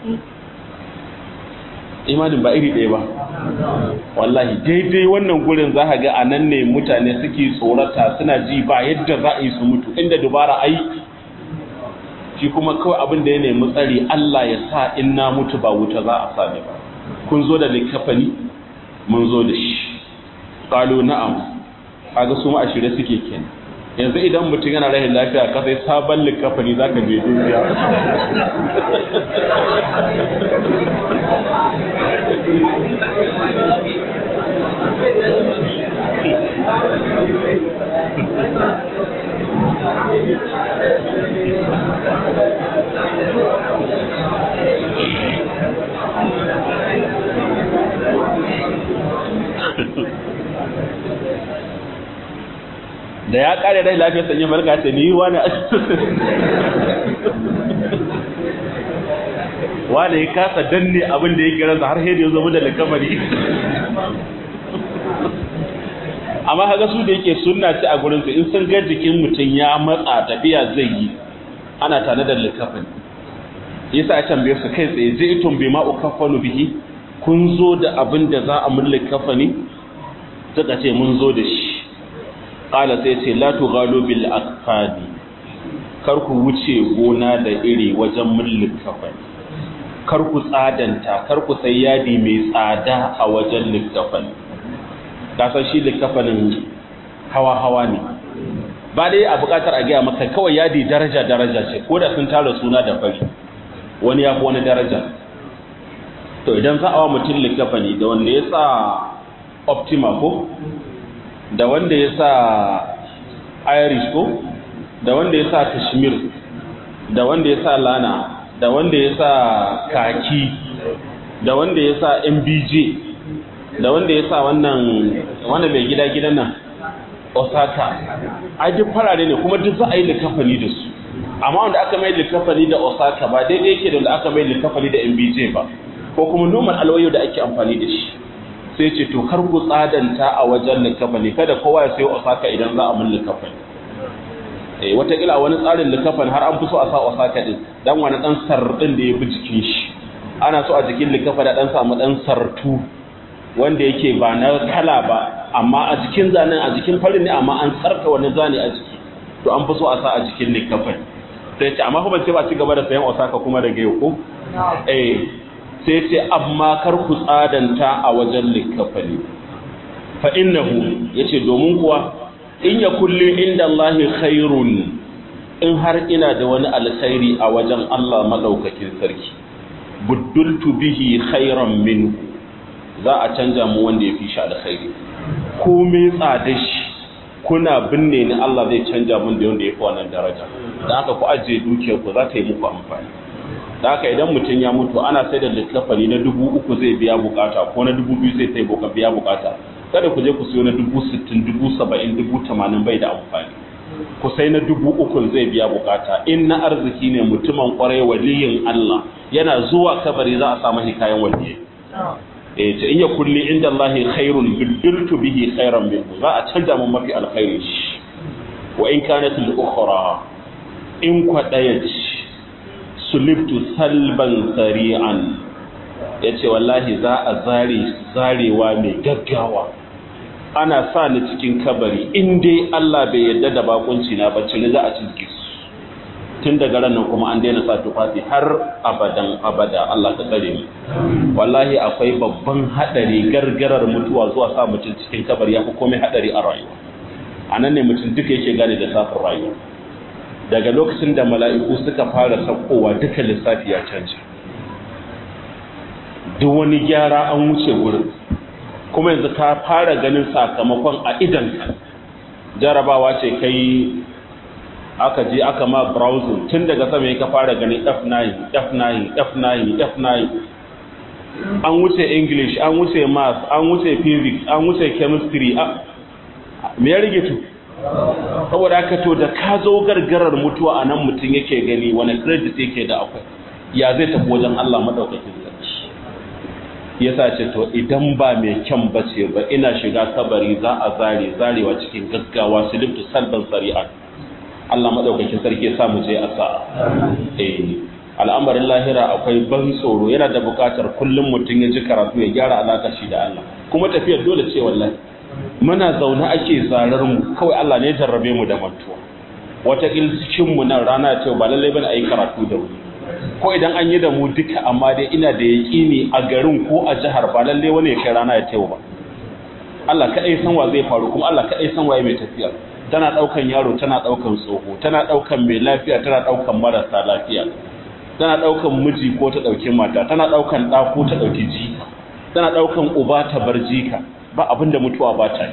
imanin ba iri ɗaya ba wallahi daidai wannan gurin za ka ga a nan ne mutane suke tsorata suna ji ba yadda za a yi su mutu inda dubara ai shi kuma kawai abin da ya nemi tsari Allah ya sa in na mutu ba wuta za a sa ni ba kun zo da likafani mun zo da shi qalu na'am kaga su ma ashire suke kenan yanzu idan mutum yana rahin lafiya ka sai sabon likafani zaka je duniya da ya kare rai lafiyar sanye farka ce ni wani wani ya kasa danne abin da ya kira har hedi ya zama da likamari amma haka su da yake sunna ce a gurin su in sun ga jikin mutum ya matsa tafiya zai yi ana tare da likafani yasa a tambaye su kai tsaye zai itun bi ma ukaffanu bihi kun zo da abin da za a mun likafani suka ce mun zo da shi ƙala sai ce la tughalu bil aqfadi kar ku wuce gona da iri wajen mulkin kafani kar ku tsadanta kar ku sai yadi mai tsada a wajen likkafani kasan shi likkafanin hawa hawa ne ba dai a buƙatar a gaya maka kawai yadi daraja daraja ce ko da sun tara suna da fari wani ya fi wani daraja to idan za a wa mutum likkafani da wanda ya sa optima ko da wanda ya sa irish ko da wanda ya sa kashmir da wanda ya sa lana da wanda ya sa kaki da wanda ya sa mbj da wanda ya sa wannan wanda mai gida gidan nan osaka ai duk farare ne kuma duk za a yi likafani da su amma wanda aka mai likafani da osaka ba daidai yake da wanda aka mai likafani da mbj ba ko kuma normal alwayo da ake amfani da shi sai ce to kar ku tsadanta a wajen likafani kada kowa ya sayo osaka idan za a mun likafani eh watakila wani tsarin likafani har an fi so a sa osaka din dan wani dan sardin da ya bi jikin shi ana so a jikin likafani dan samu dan sartu wanda yake ba na kala ba amma a jikin zanen a jikin farin ne amma an tsarka wani zane a jiki to an fi so a sa a jikin likafani sai ce amma kuma ce ba ci gaba da sayan osaka kuma daga yau ko eh sai ce amma kar ku tsadanta a wajen likafani fa innahu yace domin kuwa in ya kulli inda Allahi khairun in har ina da wani alkhairi a wajen Allah madaukakin sarki buddultu bihi khairan min za a canja mu wanda ya fi shi alkhairi komai tsada shi kuna binne ni Allah zai canja mun da wanda ya fi wannan daraja da haka ku ajiye dukiyar ku za ta yi muku amfani da haka idan mutum ya mutu ana sai da littafani na dubu uku zai biya bukata ko na dubu biyu zai sai boka biya bukata kada ku je ku siyo na dubu sittin dubu saba'in dubu tamanin bai da amfani ku sai na dubu ukun zai biya bukata in na arziki ne mutumin kwarai waliyin Allah yana zuwa kabari za a samu hikayen waliyai eh ta iya kulli inda Allah khairun bidiltu bihi khairan minhu za a canja mun mafi alkhairi wa in kanat al-ukhra in kwadayat sulibtu salban sari'an ya ce wallahi za a zare zarewa mai gaggawa ana sa ni cikin kabari in dai Allah bai yarda da bakunci na bacci ni za a cizge su tun daga ran nan kuma an daina sa tufafi har abadan abada Allah ka tsare mu wallahi akwai babban hadari gargarar mutuwa zuwa sa mutum cikin kabari ya fi komai hadari a rayuwa anan ne mutum duka yake gane da safin rayuwa daga lokacin da mala'iku suka fara saukowa duka lissafi ya canja duk wani gyara an wuce wurin kuma yanzu ka fara ganin sakamakon a idanka jarabawa ce kai aka je aka ma browsing tun daga sama ka fara ganin f9 f9 f9 f9 an wuce english an wuce math an wuce physics an wuce chemistry me ya rage tu saboda haka to da ka zo gargarar mutuwa a nan mutum yake gani wani credit yake da akwai ya zai tafi wajen Allah madaukakin sarki yasa ce to idan ba mai kyan bace ba ina shiga kabari za a zare zarewa cikin gaggawa silibtu salban sari'a Allah madaukakin sarki ya sa mu je a sa'a eh al'amarin lahira akwai ban tsoro yana da bukatar kullum mutum ya ji karatu ya gyara alaka shi da Allah kuma tafiyar dole ce wallahi muna zaune ake zarar mu kawai Allah ne jarrabe mu da mantuwa wata cikin mu nan rana ce ba lallai bane ayi karatu da wuri ko idan an yi da mu duka amma dai ina da yaƙini a garin ko a jihar ba lallai wani ya kai rana ya tayo ba Allah kadai san wa zai faru kuma Allah kadai san waye mai tafiya tana daukan yaro tana daukan tsoho tana daukan mai lafiya tana daukan marasa lafiya tana daukan miji ko ta dauki mata tana daukan da ko ta dauki jika tana daukan uba ta bar jika ba abin da mutuwa ba ta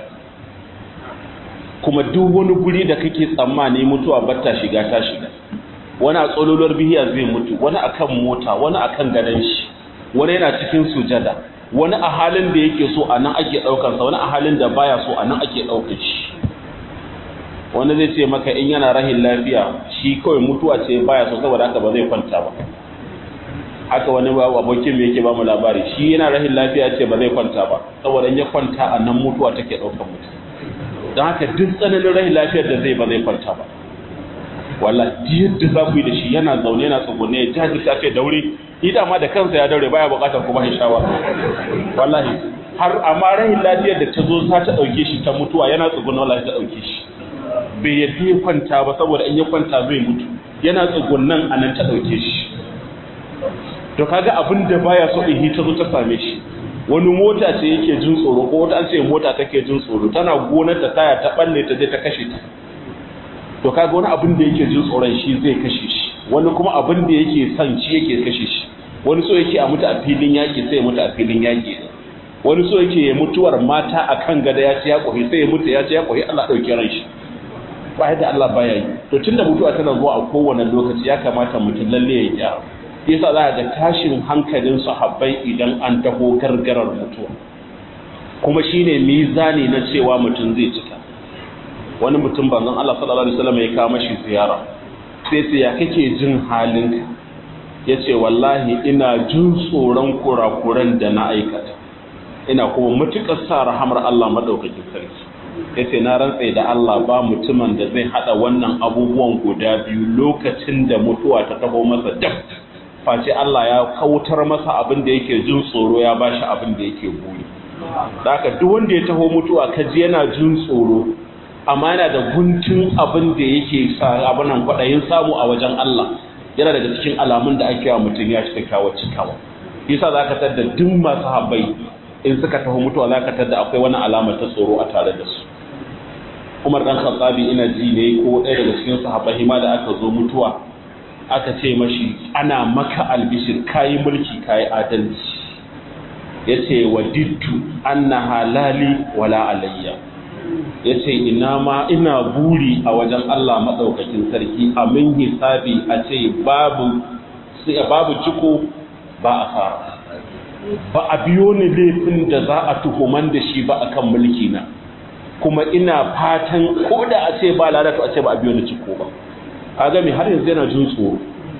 kuma duk wani guri da kake tsammani mutuwa ba ta shiga ta shiga wani a tsololuwar bihiya zai mutu wani akan mota wani akan gadon shi wani yana cikin sujada wani a halin da yake so a nan ake ɗaukansa wani a halin da baya so a nan ake ɗaukar shi wani zai ce maka in yana rahin lafiya shi kawai mutuwa ce baya so saboda haka ba zai kwanta ba haka wani abokin mai yake ba mu labari shi yana rahin lafiya ce ba zai kwanta ba saboda ya kwanta a nan mutuwa take ɗaukar mutum don haka duk tsananin rahin lafiyar da zai ba zai kwanta ba wallahi yadda za ku yi da shi yana zaune yana tsugunne ya jajirta ce daure ni da ma da kansa ya daure baya bukatar kuma ya shawa wallahi har amma rahin lafiyar da ta zo za ta ɗauke shi ta mutuwa yana tsugunne wallahi ta ɗauke shi bai yadda ya kwanta ba saboda in ya kwanta zai mutu yana tsugunnan a nan ta ɗauke shi to kaga abin da baya so in ta zo ta same shi wani mota ce yake jin tsoro ko wata an ce mota take jin tsoro tana gonar ta taya ta balle ta je ta kashe ta to kaga wani abin da yake jin tsoron shi zai kashe shi wani kuma abin da yake son shi yake kashe shi wani so yake a mutu a filin yaki sai ya mutu a filin yaki wani so yake ya mutuwar mata akan gada ya ci ya kohi sai ya mutu ya ci ya kohi Allah dauke ran shi ba yadda Allah baya yi to tunda mutuwa tana zuwa a kowane lokaci ya kamata mutum lalle ya gyara yasa za ga tashin hankalin sahabbai idan an taho gargarar mutuwa kuma shine mizani na cewa mutum zai cika wani mutum banzan Allah sallallahu alaihi wasallam ya kawo mashi ziyara sai sai ya kake jin halinka yace wallahi ina jin tsoron kurakuran da na aikata ina kuma mutukar sa rahamar Allah madaukakin sarki yace na rantsa da Allah ba mutumin da zai hada wannan abubuwan guda biyu lokacin da mutuwa ta taho masa dab face Allah ya kautar masa abin da yake jin tsoro ya bashi abin da yake buri da haka duk wanda ya taho mutuwa kaji yana jin tsoro amma yana da guntun abin da yake sa abinan kwaɗayin samu a wajen Allah yana daga cikin alamun da ake wa mutum ya cika kawo cikawa yasa za ka tadda duk masu habbai in suka taho mutuwa za ka tadda akwai wani alama ta tsoro a tare da su Umar dan Khattabi ina ji ne ko ɗaya daga cikin sahabbai ma da aka zo mutuwa aka ce mashi ana maka albishir kayi mulki kayi adalci yace wadittu anna halali wala alayya yace ina ma ina buri a wajen Allah madaukakin sarki a min hisabi a ce babu babu ciko ba asara ba a biyo ni laifin da za a tuhuman da shi ba akan mulki na kuma ina fatan ko da a ce ba lalata a ce ba a biyo ni ciko ba kaga me har yanzu yana jin tsoro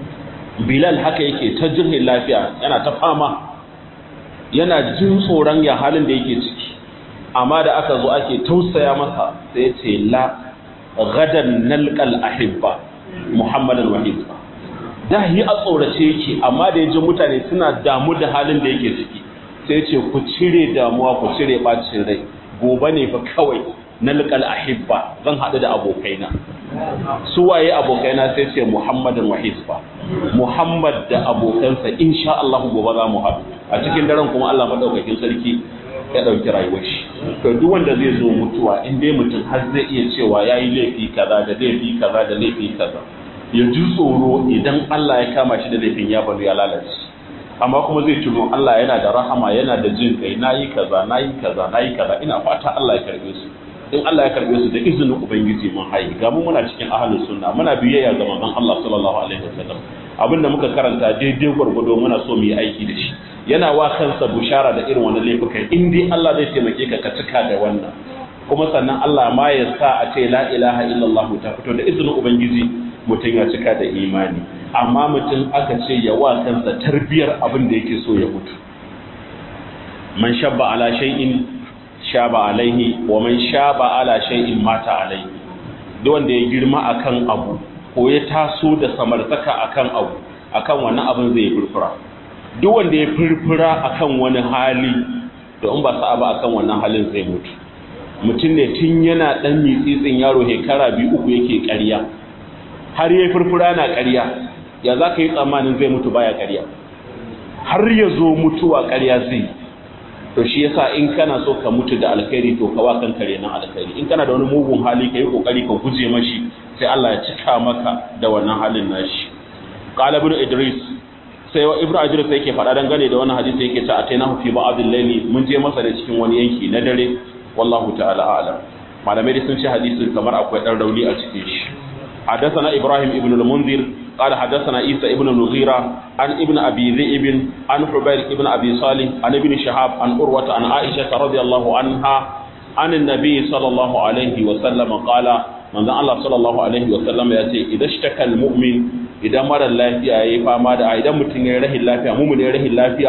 bilal haka yake ta jirgin lafiya yana ta fama yana jin tsoron ya halin da yake ciki amma da aka zo ake tausaya masa sai ya ce la gadan nalqal ahibba muhammadan wahid da yi a tsorace yake amma da yaji mutane suna damu da halin da yake ciki sai ya ce ku cire damuwa ku cire bacin rai gobe ne fa kawai nalqal ahibba zan haɗu da abokaina su waye abokaina sai ce muhammadan wa hisba muhammad da abokansa insha Allah gobe za mu haɗu a cikin daren kuma Allah madaukakin sarki ya ɗauki rayuwar shi to duk wanda zai zo mutuwa in dai mutum har zai iya cewa yayi laifi kaza da laifi kaza da laifi kaza ya ji tsoro idan Allah ya kama shi da laifin ya bari ya lalace amma kuma zai tuno Allah yana da rahama yana da jin kai nayi kaza nayi kaza nayi kaza ina fata Allah ya karbe su in Allah ya karbe su da izinin ubangiji mun hayi ga mu muna cikin ahlus sunna muna biyayya ga manzon Allah sallallahu alaihi wasallam abinda muka karanta daidai gwargwado muna so mu yi aiki da shi yana wa kansa bushara da irin wannan laifukan in dai Allah zai taimake ka ka cika da wannan kuma sannan Allah ma ya sa a ce la ilaha illallah ta fito da izinin ubangiji mutum ya cika da imani amma mutum aka ce ya wa kansa tarbiyar abin da yake so ya mutu man shabba ala shay'in shaba alaihi wa man shaba ala shay'in mata alaihi duk wanda ya girma akan abu ko ya taso da samartaka akan abu akan wannan abin zai furfura duk wanda ya furfura akan wani hali to in ba sa ba akan wannan halin zai mutu mutum ne tun yana dan mitsitsin yaro shekara biyu uku yake ƙarya har ya furfura na ƙarya ya za ka yi tsammanin zai mutu baya ƙarya har ya zo mutuwa ƙarya zai to shi yasa in kana so ka mutu da alkhairi to ka wa kanka renan alkhairi in kana da wani mugun hali ka yi kokari ka guje mashi sai Allah ya cika maka da wannan halin nashi qala ibn idris sai wa ibnu idris yake faɗa dangane da wannan hadisi yake ta atainahu fi ba'd al-layli mun je masa da cikin wani yanki na dare wallahu ta'ala a'lam malamai sun ce hadisin kamar akwai dan rauni a cikin shi حدثنا إبراهيم ابن المنذر قال حدثنا عيسى ابن المغيرة عن ابن أبي ذئب عن حبير ابن أبي صالح عن ابن شهاب عن أروة عن عائشة رضي الله عنها عن النبي صلى الله عليه وسلم قال من ذا الله صلى الله عليه وسلم يأتي إذا اشتكى المؤمن إذا مر الله في أي فما دا إذا متن يره الله في مؤمن يره الله في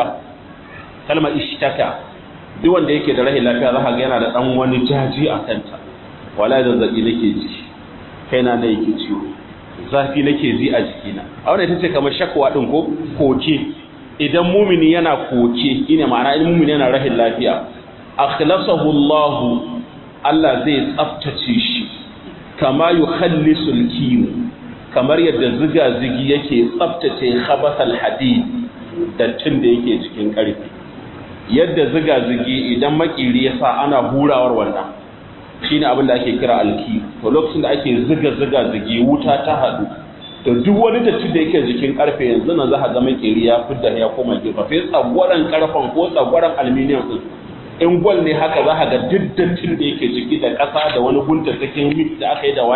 كلمة اشتكى duk wanda yake da rahin lafiya za ka ga yana da dan wani jaji a kanta wala zazzabi nake ji kaina da yake ciwo zafi nake ji a jikina a wannan ita ce kamar shakwa din ko koke idan mumini yana koke ina ma'ana in mumini yana rahin lafiya akhlasahu Allah Allah zai tsaftace shi kama yukhallisu al kamar yadda ziga zigi yake tsaftace khabathal hadid dattin da yake cikin karfi yadda ziga zigi idan makiri ya sa ana hurawar wannan shine abin da ake kira alki to lokacin da ake ziga ziga zigi wuta ta hadu to duk wani datti da yake jikin karfe yanzu nan za ka ga makeri ya fidda ya koma gefe sai tsagwaran karfan ko tsagwaran aluminium din in gwal ne haka za ka ga duk dattin da yake jiki da ƙasa da wani gunta cikin mix da aka yi da waye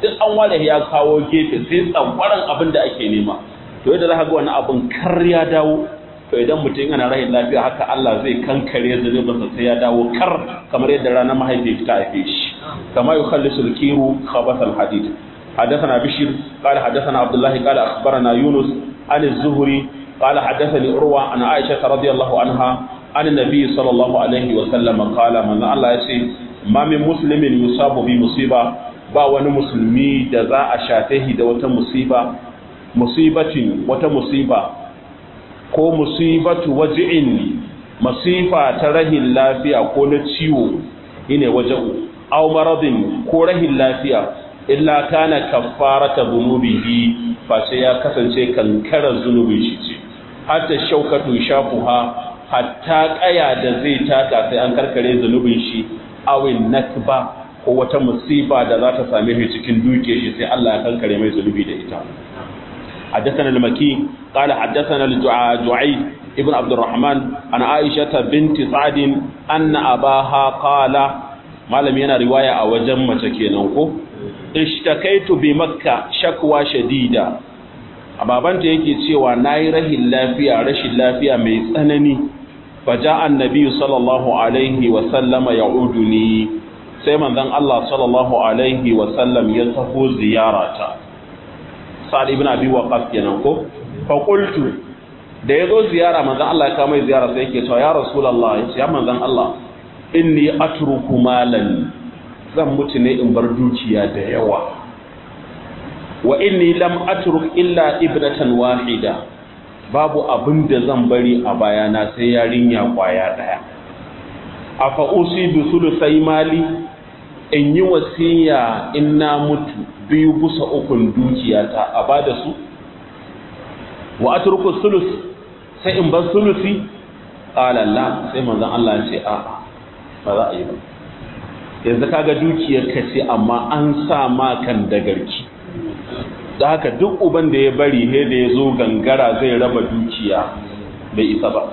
duk an ware ya kawo gefe sai tsangwaran abin da ake nema to yadda za ka ga wani abin kar ya dawo to idan mutum yana rahin lafiya haka Allah zai kankare zunubinsa sai ya dawo kar kamar yadda ranar mahaifi ta haife shi kama yukhallisu al-kiru khabath al-hadid حدثنا بشير قال حدثنا عبد الله قال أخبرنا يونس عن الزهري قال حدثني أروى عن عائشة رضي الله عنها عن النبي صلى الله عليه وسلم قال من الله يسي ما من مسلم يصاب بمصيبة ba wani musulmi da za a shafe da wata musiba musibatin wata musiba ko musibatu waji'in masifa ta rahin lafiya ko na ciwo ine waja'u aw maradin ko rahin lafiya illa kana kaffarata dhunubihi fa sai ya kasance kankarar zunubin shi ce hatta shaukatu shafuha hatta kaya da zai taka sai an karkare zunubin shi awin nakba ko wata musiba da za ta same shi cikin duke shi sai Allah ya kankare mai zunubi da ita حدثنا المكي قال حدثنا الجعيد ابن عبد الرحمن عن عائشة بنت سعد أن أباها قال ما لم ينا رواية أو جمع كينوكو اشتكيت بمكة شكوى شديدة ababanta yake cewa nayi rahin lafiya rashin lafiya mai tsanani faja annabi sallallahu alaihi wa sallama ya'uduni sai manzon Allah sallallahu alaihi wa sallam ya taho ziyarata sa'ad ibn abi waqas kenan ko fa qultu da yazo ziyara manzon Allah ya kawo mai ziyara sai yake cewa ya rasulullah yace ya manzon Allah inni atruku malan zan mutu ne in bar dukiya da yawa wa inni lam atruk illa ibnatan wahida babu abin da zan bari a bayana sai yarinya kwaya daya afa usi bi sulusai mali in yi wasiya in na mutu biyu busa ukun dukiyata a bada su wa atruku sulus sai in bar sulusi qala la sai manzon Allah ya ce a ba za a yi ba yanzu kaga dukiyar ka ce amma an sa ma kan dagarki da haka duk uban da ya bari he da ya zo gangara zai raba dukiya bai isa ba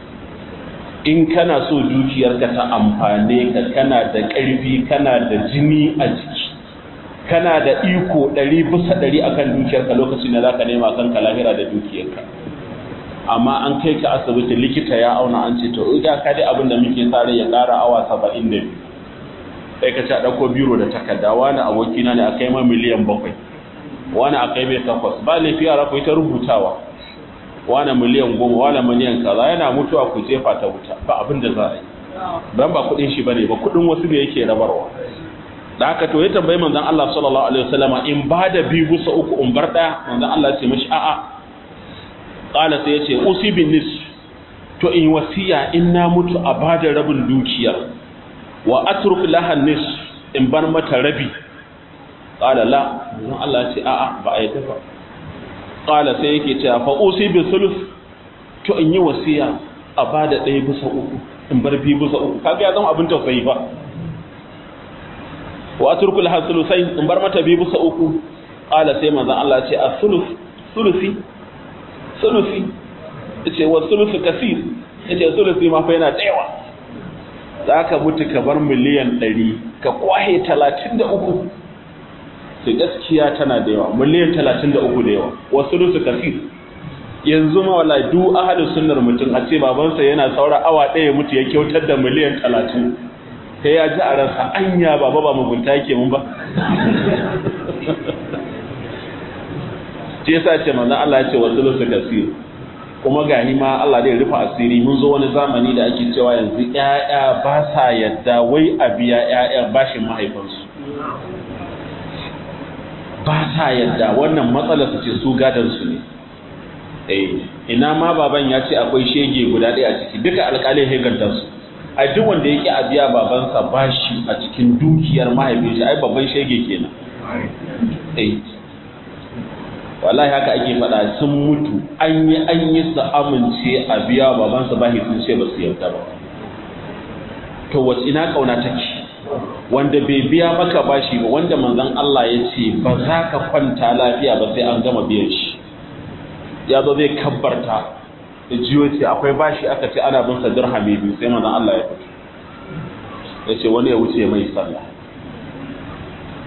in kana so dukiyarka ta amfane ka kana da ƙarfi kana da jini a jiki kana da iko ɗari bisa ɗari akan dukiyarka lokacin da za ka nema kanka lahira da dukiyarka amma an kai ka asibiti likita ya auna an ce to ga ka dai abin da muke tsare ya ƙara awa saba'in da biyu sai ka ci a ɗauko biro da takarda wani abokina ne a kai ma miliyan bakwai wani a kai mai takwas ba laifi yara ku ta rubutawa wani miliyan goma wani miliyan kaza yana mutuwa ku jefa ta wuta ba abin da za a yi don ba kuɗin shi bane ba kuɗin wasu ne yake rabarwa da haka to ya tambayi manzon Allah sallallahu alaihi wasallama in ba da biyu bisa uku in bar ɗaya manzon Allah ya ce mishi a'a qala sai ya ce usi bin nis to in wasiya in na mutu a ba da rabin dukiyar wa atruk laha nis in bar mata rabi qala la manzon Allah ya ce a'a ba a yadda ba qala sai yake cewa fa usi bi sulus to in yi wasiya a bada ɗaya bisa uku in bar biyu bisa uku kaga ya zama abin tausayi ba wa atruku laha sulusai in bar mata biyu bisa uku qala sai manzon Allah ya ce a sulus sulusi sulusi yace wa sulusu kasir yace sulusi ma fa yana da yawa za ka mutu ka bar miliyan ɗari ka kwahe talatin da uku sai gaskiya tana da yawa miliyan talatin da uku da yawa wasu rusu kasir yanzu ma wala du ahadin sunnar mutum a ce babansa yana saura awa ɗaya mutu ya kyautar da miliyan talatin sai ya ji a ransa anya baba ba mugunta yake mun ba ce yasa ce manzon Allah ya ce wasu rusu kasir kuma ga ma Allah zai rufe asiri mun zo wani zamani da ake cewa yanzu ƴaƴa ba sa yadda wai a biya ƴaƴa bashin mahaifansu ba sa yadda wannan matsalar su ce su gadan su ne eh ina ma baban ya ce akwai shege guda ɗaya a ciki duka alƙalin heganta su a duk wanda yake a biya babansa bashi a cikin dukiyar mahaifin shi ai babban shege kenan eh wallahi haka ake faɗa sun mutu an yi an yi su amince a biya babansa bashi sun ce ba su yarda ba to wace ina kauna take wanda bai biya maka bashi ba wanda manzon Allah ya ce ba za ka kwanta lafiya ba sai an gama biyan shi ya zo zai kabbarta da jiyo ce akwai bashi aka ce ana bin sa dirhami biyu sai manzon Allah ya fito ya ce wani ya wuce mai sallah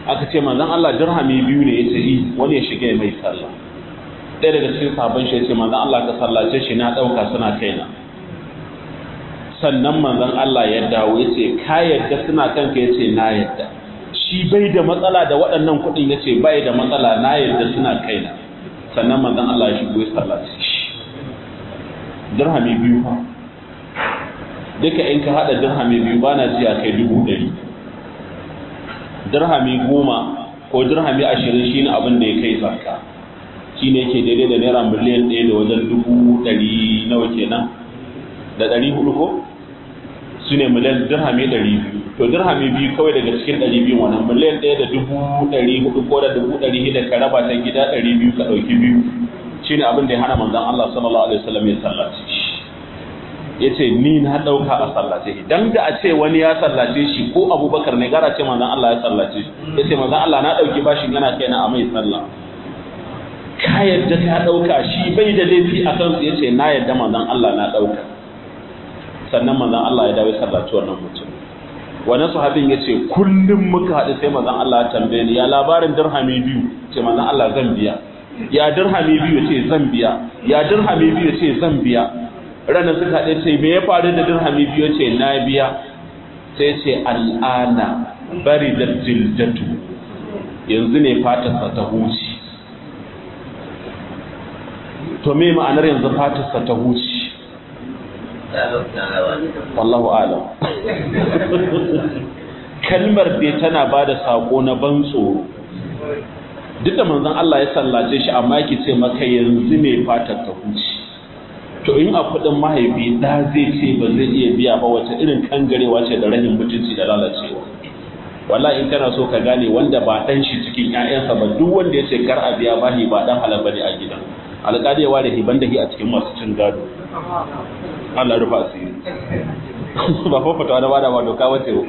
aka ce manzon Allah dirhami biyu ne yace i wani ya shiga mai sallah ɗaya daga cikin sabon shi yace manzon Allah ka sallace shi na ɗauka suna kaina sannan manzon Allah ya dawo yace ka yadda suna kanka yace na yadda shi bai da matsala da waɗannan kuɗin yace bai da matsala na yadda suna kaina sannan manzon Allah ya shigo ya sallace shi dirhami biyu fa duka in ka hada dirhami biyu bana ji a kai dubu ɗari dirhami goma ko dirhami ashirin shine abin da ya kai zakka shine yake daidai da naira miliyan ɗaya da wajen dubu ɗari nawa kenan da ɗari hudu ko su ne miliyan dirhami ɗari biyu to dirhami biyu kawai daga cikin ɗari biyu wannan miliyan ɗaya da dubu ɗari hudu ko da dubu ɗari hida ka raba ta gida ɗari biyu ka ɗauki biyu shine abin da ya hana manzon Allah sallallahu alaihi wasallam ya sallace shi yace ni na ɗauka a sallace shi dan da a ce wani ya sallace shi ko Abubakar ne gara ce manzon Allah ya sallace shi yace manzon Allah na ɗauki bashin yana kaina a mai sallah ka yadda ka ɗauka shi bai da laifi a kansu yace na yadda manzon Allah na ɗauka sannan manzon Allah ya dawo sallaci wannan mutum wani sahabin ya ce kullum muka haɗu sai manzon Allah ya tambaye ni ya labarin dirhami biyu ce manzon Allah zan biya ya dirhami biyu ce zan biya ya dirhami biyu ce zan biya ranar suka haɗe ce me ya faru da dirhami biyu ce na biya sai ce al'ana bari da jildatu yanzu ne fatarsa ta huci to me ma'anar yanzu fatarsa ta huci wallahu alam kalmar dai tana ba da saƙo na ban tsoro duk da manzon Allah ya sallace shi amma yake ce maka yanzu ne fatar ta huci to in a kudin mahaifi da zai ce ba zai iya biya ba wace irin kangarewa ce da rahin mutunci da lalacewa wallahi in kana so ka gane wanda ba dan shi cikin ƴaƴansa ba duk wanda ya ce kar a biya bahi ba dan halal bane a gidan alƙali ya ware hiban da hi a cikin masu cin gado Allah rufa asiri ba fa fatawa da bada ba doka wace ko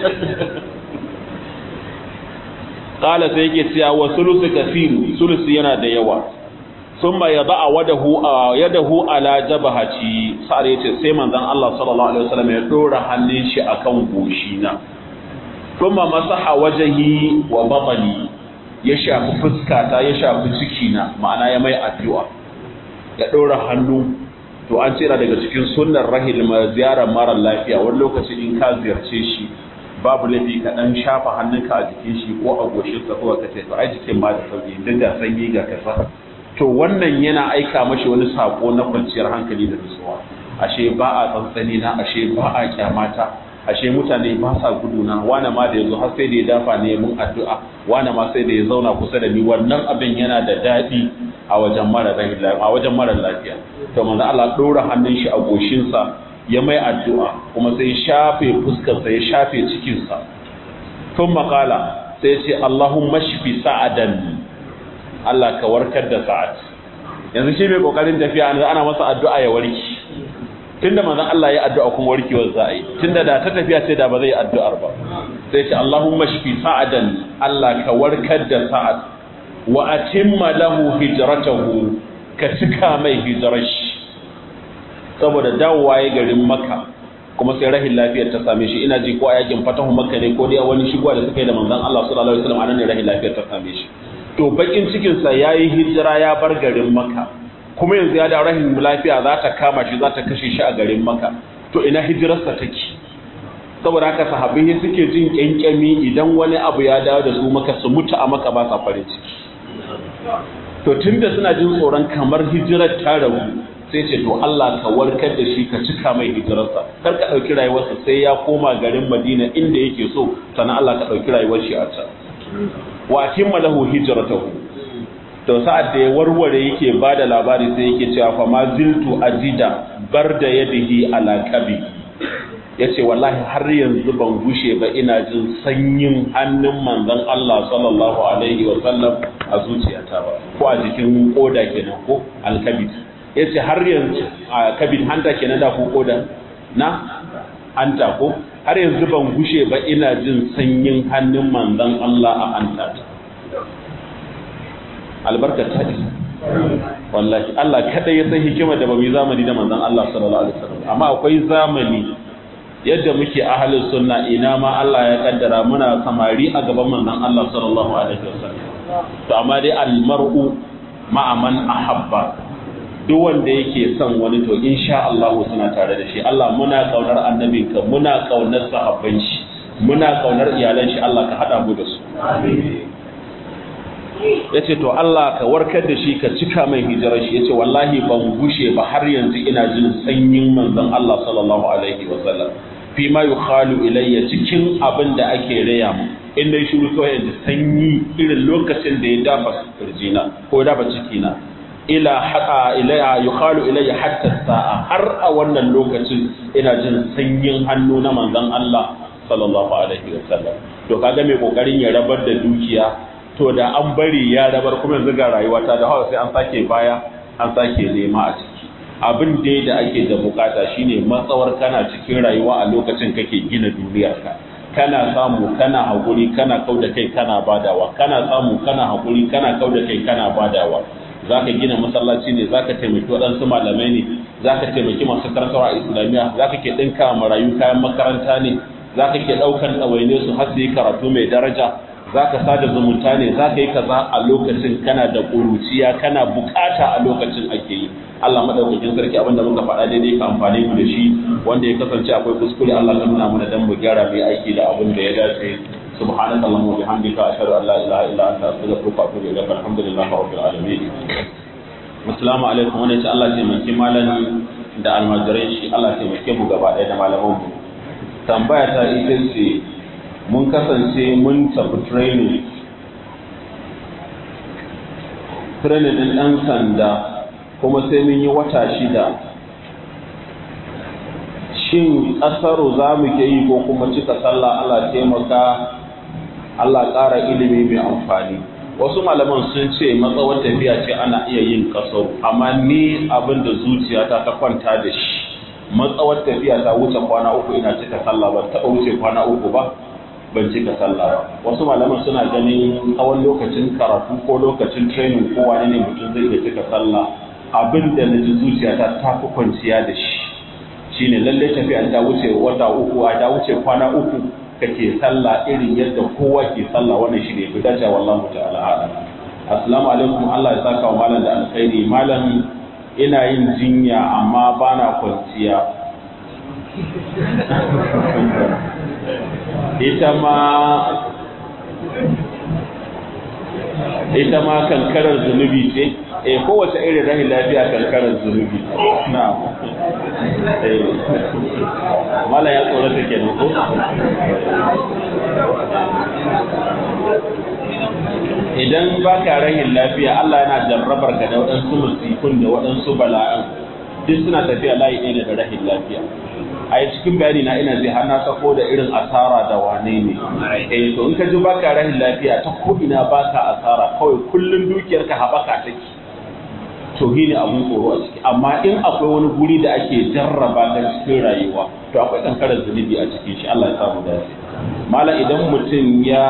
qala sai yake cewa wa sulusu kafiru sulusu yana da yawa thumma yada'a wadahu yadahu ala jabhati sa'ar yace sai manzon Allah sallallahu alaihi wasallam ya dora hannun shi akan goshina thumma masaha wajhi wa batni ya shafi fuskata ya shafi cikina ma'ana ya mai addu'a ya dora hannu to an tsira daga cikin sunnar rahil ziyarar mara lafiya wani lokaci in ka ziyarce shi babu laifi ka dan shafa hannunka a jikin shi ko a goshin sa ko ka ce to ai jikin ma da sauki duk da sanyi ga kasa to wannan yana aika mashi wani sako na kwanciyar hankali da nutsuwa ashe ba a tsantsani na ashe ba a kyamata ashe mutane ba sa guduna wane ma da yazo har sai da ya dafa ne mun addu'a wane ma sai da ya zauna kusa da ni wannan abin yana da daɗi a wajen mara a wajen mara lafiya to manzo Allah dora hannun shi a goshin sa ya mai addu'a kuma sai shafe fuskar sa ya shafe cikin sa tun makala sai ce Allahumma shfi sa'adan Allah ka warkar da sa'ad yanzu shi mai kokarin tafiya ana masa addu'a ya warki tunda manzon Allah ya addu'a kuma warkewar za a yi tunda da ta tafiya sai da ba zai addu'ar ba sai ce Allahumma shfi sa'adan Allah ka warkar da sa'ad wa atimma lahu hijratahu ka cika mai hijrar shi saboda dawowa ya garin Makka kuma sai rahin lafiyar ta same shi ina ji ko a yakin fatahu Makka ne ko dai wani shigowa da suka yi da manzon Allah sallallahu alaihi wasallam anan ne rahin lafiyar ta same shi to bakin cikin sa yayi hijira ya bar garin Makka kuma yanzu ya da rahin lafiya za ta kama shi za ta kashe shi a garin maka to ina hijirarsa take saboda haka sahabbai suke jin kyankyami idan wani abu ya dawo da su maka su mutu a maka ba sa farin ciki to tunda suna jin tsoron kamar hijirar ta rabu sai ce to Allah ka warkar da shi ka cika mai hijirarsa kar ka ɗauki rayuwarsa sai ya koma garin Madina inda yake so sannan Allah ka ɗauki rayuwar shi a can wa atimma lahu hijratahu to sa'ad da ya warware yake ba da labari sai yake cewa fa ma ziltu ajida barda yadihi ala kabi yace wallahi har yanzu ban gushe ba ina jin sanyin hannun manzon Allah sallallahu alaihi wa sallam a zuciyata ba ko a jikin koda kenan ko alkabid yace har yanzu a kabid hanta kenan da ko koda na hanta ko har yanzu ban gushe ba ina jin sanyin hannun manzon Allah a hanta albarkar ta isa wallahi Allah kada ya san hikima da bamu zamani da manzon Allah sallallahu alaihi wasallam amma akwai zamani yadda muke ahalin sunna ina ma Allah ya kaddara muna samari a gaban manzon Allah sallallahu alaihi wasallam to amma dai almar'u ma'a man ahabba duk wanda yake son wani to insha Allah suna tare da shi Allah muna kaunar annabinka muna kaunar sahabban shi muna kaunar iyalan shi Allah ka hada mu da su yace to Allah ka warkar da shi ka cika mai hijirar shi yace wallahi ban gushe ba har yanzu ina jin sanyin manzon Allah sallallahu alaihi wasallam fi ma yukhalu ilayya cikin abin da ake raya mu in dai shiru kawai yanzu sanyi irin lokacin da ya dafa kirjina ko dafa cikina ila haqa ilayya yukhalu ilayya hatta sa'a har a wannan lokacin ina jin sanyin hannu na manzon Allah sallallahu alaihi wasallam to kaga mai kokarin ya rabar da dukiya to da an bari ya rabar kuma yanzu ga rayuwa ta da hawa sai an sake baya an sake nema a ciki abin dai da ake da bukata shine matsawar kana cikin rayuwa a lokacin kake gina duniyarka kana samu kana hakuri kana kauda kai kana badawa kana samu kana hakuri kana kauda kai kana badawa zaka gina masallaci ne zaka taimaki waɗansu malamai ne zaka taimaki masu karantarwa a islamiyya zaka ke ɗinka marayu kayan makaranta ne zaka ke ɗaukan ɗawaine su har su yi karatu mai daraja za ka sada zumunta ne za ka yi kaza a lokacin kana da ƙuruciya kana bukata a lokacin ake yi Allah madaukakin sarki abinda muka faɗa daidai ka amfani mu da shi wanda ya kasance akwai kuskure Allah ka nuna mana dan mu gyara mai aiki da abin da ya dace subhanaka allahumma wa bihamdika ashhadu an la ilaha illa anta astaghfiruka wa atubu ilaik alhamdulillahi rabbil alamin assalamu alaikum wannan ce Allah ya taimaki malami da almajirai shi Allah ya taimake mu gaba ɗaya da malaman mu tambaya ta ita ce mun kasance mun tafi training training ɗin ɗan sanda kuma sai mun yi wata shida shin ƙasaro za mu ke yi ko kuma cika sallah Allah taimaka Allah ƙara ilimi mai amfani wasu malaman sun ce matsawar tafiya ce ana iya yin ƙasaro amma ni abin da zuciyata ta kwanta da shi matsawar tafiya ta wuce kwana uku ina cika sallah ba taɓa wuce kwana uku ba ban cika sallah ba wasu malaman suna ganin tsawon lokacin karatu ko lokacin training ko wani ne mutum zai iya cika sallah abin da na ji zuciyata ta fi kwanciya da shi shine lalle tafiya ta wuce wata uku a ta wuce kwana uku kake sallah irin yadda kowa ke sallah wannan shi ne fi dace wallahu ta'ala a'lam assalamu alaikum Allah ya saka wa malam da alkhairi malam ina yin jinya amma bana kwanciya ita ma ita ma kankarar zunubi ce eh kowace irin rahin lafiya kankarar zunubi na eh mala ya tsorata kenan ko idan baka rahin lafiya Allah yana jarrabar ka da waɗansu musifun da waɗansu bala'an duk suna tafiya layi ɗaya da rahin lafiya a yi cikin bayani na ina zai hana sako da irin asara da wane ne eh to in ka ji baka rahin lafiya ta ko ina baka asara kawai kullun dukiyar ka haɓaka take to ne abun tsoro a ciki amma in akwai wani guri da ake jarraba ta cikin rayuwa to akwai kankarar zunubi a cikin shi Allah ya samu dace mala idan mutum ya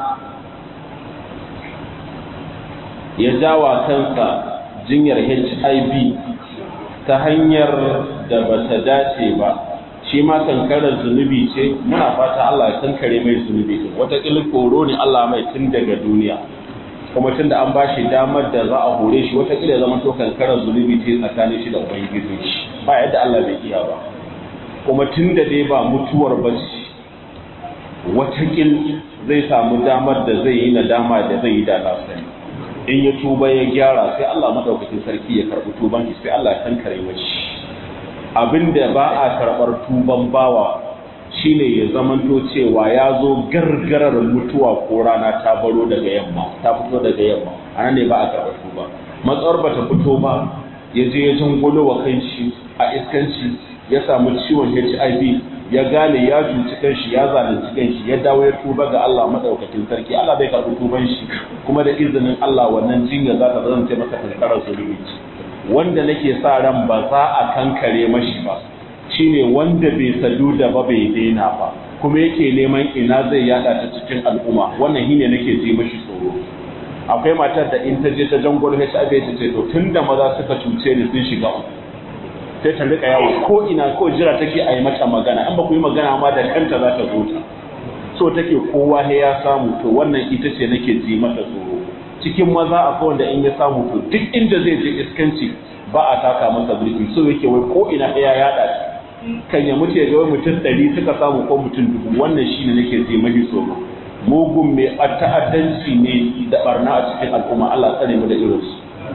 ya jawa kansa jinyar HIV ta hanyar da bata dace ba shi ma kankarar zunubi ce muna fata Allah ya kankare mai zunubi din wata koro ne Allah mai tun daga duniya kuma tun da an ba shi damar da za a hore shi wata ya zama to kankarar zunubi ce tsakanin shi da ubangiji shi ba yadda Allah bai iya ba kuma tun da dai ba mutuwar ba ce wata zai samu damar da zai yi nadama da zai yi da na sani in ya tuba ya gyara sai Allah madaukakin sarki ya karɓi tuban shi sai Allah ya kankare mashi abinda ba a karɓar tuban bawa shine ya zamanto cewa ya zo gargarar mutuwa ko rana ta baro daga yamma ta fito daga yamma anan ne ba a karɓar tuba matsawar ba ta fito ba ya je ya jangolo wa kanshi a iskanci ya samu ciwon HIV ya gane ya cuci kanshi ya zalunci kanshi ya dawo ya tuba ga Allah madaukakin sarki Allah bai karɓi tuban shi kuma da izinin Allah wannan jinya za ta zama masa kankarar zulubi wanda nake sa ran ba za a kankare mashi ba shine wanda bai sadu da ba bai daina ba kuma yake neman ina zai yada ta cikin al'umma wannan shine nake ji mashi tsoro akwai matar da in ta je ta jangol HIV ta ce to tunda maza suka cuce ni sun shiga uku sai ta rika yawo ko ina ko jira take a yi mata magana an ba ku yi magana ma da kanta za ta zo ta so take kowa he ya samu to wannan ita ce nake ji mata tsoro cikin maza akwai wanda in ya samu to duk inda zai je iskanci ba a taka masa birki so yake wai ko ina ya yada kan ya mutu ya ga wai mutum ɗari suka samu ko mutum dubu wannan shine nake ji mafi tsoro mugun mai ta'addanci ne da barna a cikin al'umma Allah tsare mu da irinsu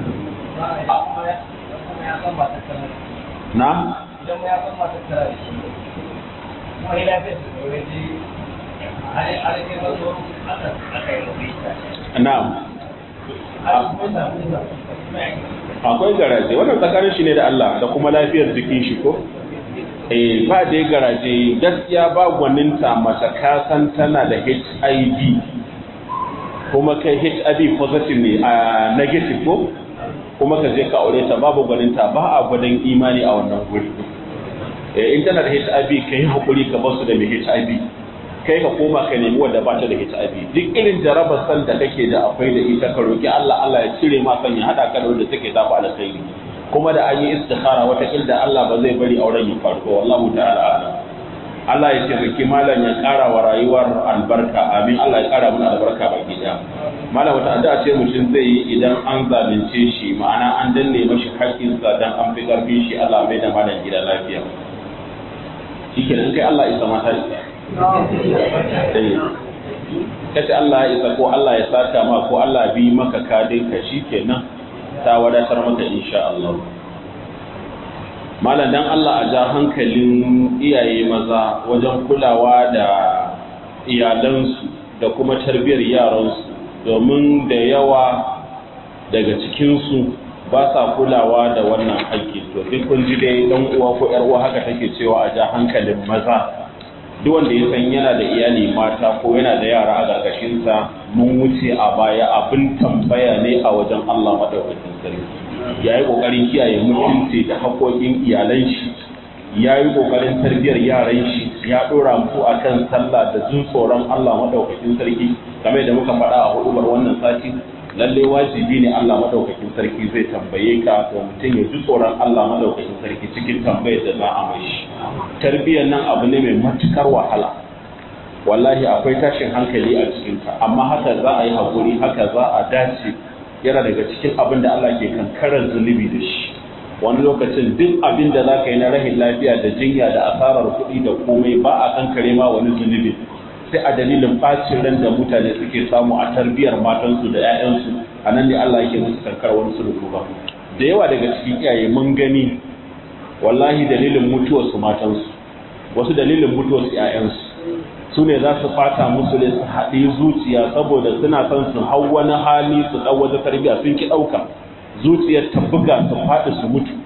na idan ya san masu tara da shi kuma ya lafiya su da waje alaƙin wasu aka aka yi rufe na'am akwai garaje wannan tsakanin shi ne da Allah da kuma lafiyar jikin shi ko eh ba dai garaje gaskiya ba gwaninta mace ka san tana da HIV kuma kai HIV positive ne a negative ko kuma ka je ka aure ta babu gwaninta ba a gwadon imani a wannan guri in tana da HIV ka yi haƙuri ka basu da mai HIV kai ka koma ka nemi wanda ba ta da HIV duk irin jarabar san da kake da akwai da ita ka roki Allah Allah ya cire ma san ya hada ka da wanda take zafa alkhairi kuma da an yi istikhara wata ilda Allah ba zai bari auren ya faru wallahu ta'ala a'lam Allah ya taimaki malam ya ƙara wa rayuwar albarka amin Allah ya ƙara mana albarka baki daya malam wata addu'a ce mutum zai yi idan an zalunce shi ma'ana an danne mashi haƙƙinsa dan an fi ƙarfin shi Allah mai da malam gida lafiya shikenan kai Allah isa mata isa kace Allah ya isa ko Allah ya saka ma ko Allah bi maka kadin ka shikenan ta wadatar maka insha Allah malam dan Allah a ja hankalin iyaye maza wajen kulawa da iyalansu da kuma tarbiyyar yaransu domin da yawa daga cikinsu ba sa kulawa da wannan haƙƙi to duk kun ji dai dan uwa ko yar uwa haka take cewa a ja hankalin maza duk wanda ya san yana da iyali mata ko yana da yara a ƙarƙashinsa mun wuce a baya abin tambaya ne a wajen Allah madaukakin sarki ya yi ƙoƙarin kiyaye mutunci da haƙoƙin iyalan shi ya yi ƙoƙarin tarbiyyar yaran shi ya ɗora mu a kan sallah da jin tsoron Allah maɗaukakin sarki game da muka faɗa a hudubar wannan sati lalle wajibi ne Allah maɗaukakin sarki zai tambaye ka to mutum ya ji tsoron Allah maɗaukakin sarki cikin tambayar da za a mai shi tarbiyyar nan abu ne mai matukar wahala wallahi akwai tashin hankali a cikinta amma haka za a yi haƙuri haka za a dace yana daga cikin abin da Allah ke kankarar zunubi da shi wani lokacin duk abin da za ka yi na rahin lafiya da jinya da asarar kuɗi da komai ba a kankare ma wani zunubi sai a dalilin bacin ran da mutane suke samu a tarbiyyar matansu da 'ya'yansu a nan ne Allah yake musu kankar wani sulhu ba da yawa daga cikin iyaye mun gani wallahi dalilin mutuwarsu matansu wasu dalilin mutuwarsu 'ya'yansu su ne za su fata musu ne su haɗe zuciya saboda suna son su hau wani hali su ɗau wata tarbiyya sun ki ɗauka zuciyar ta buga su faɗi su mutu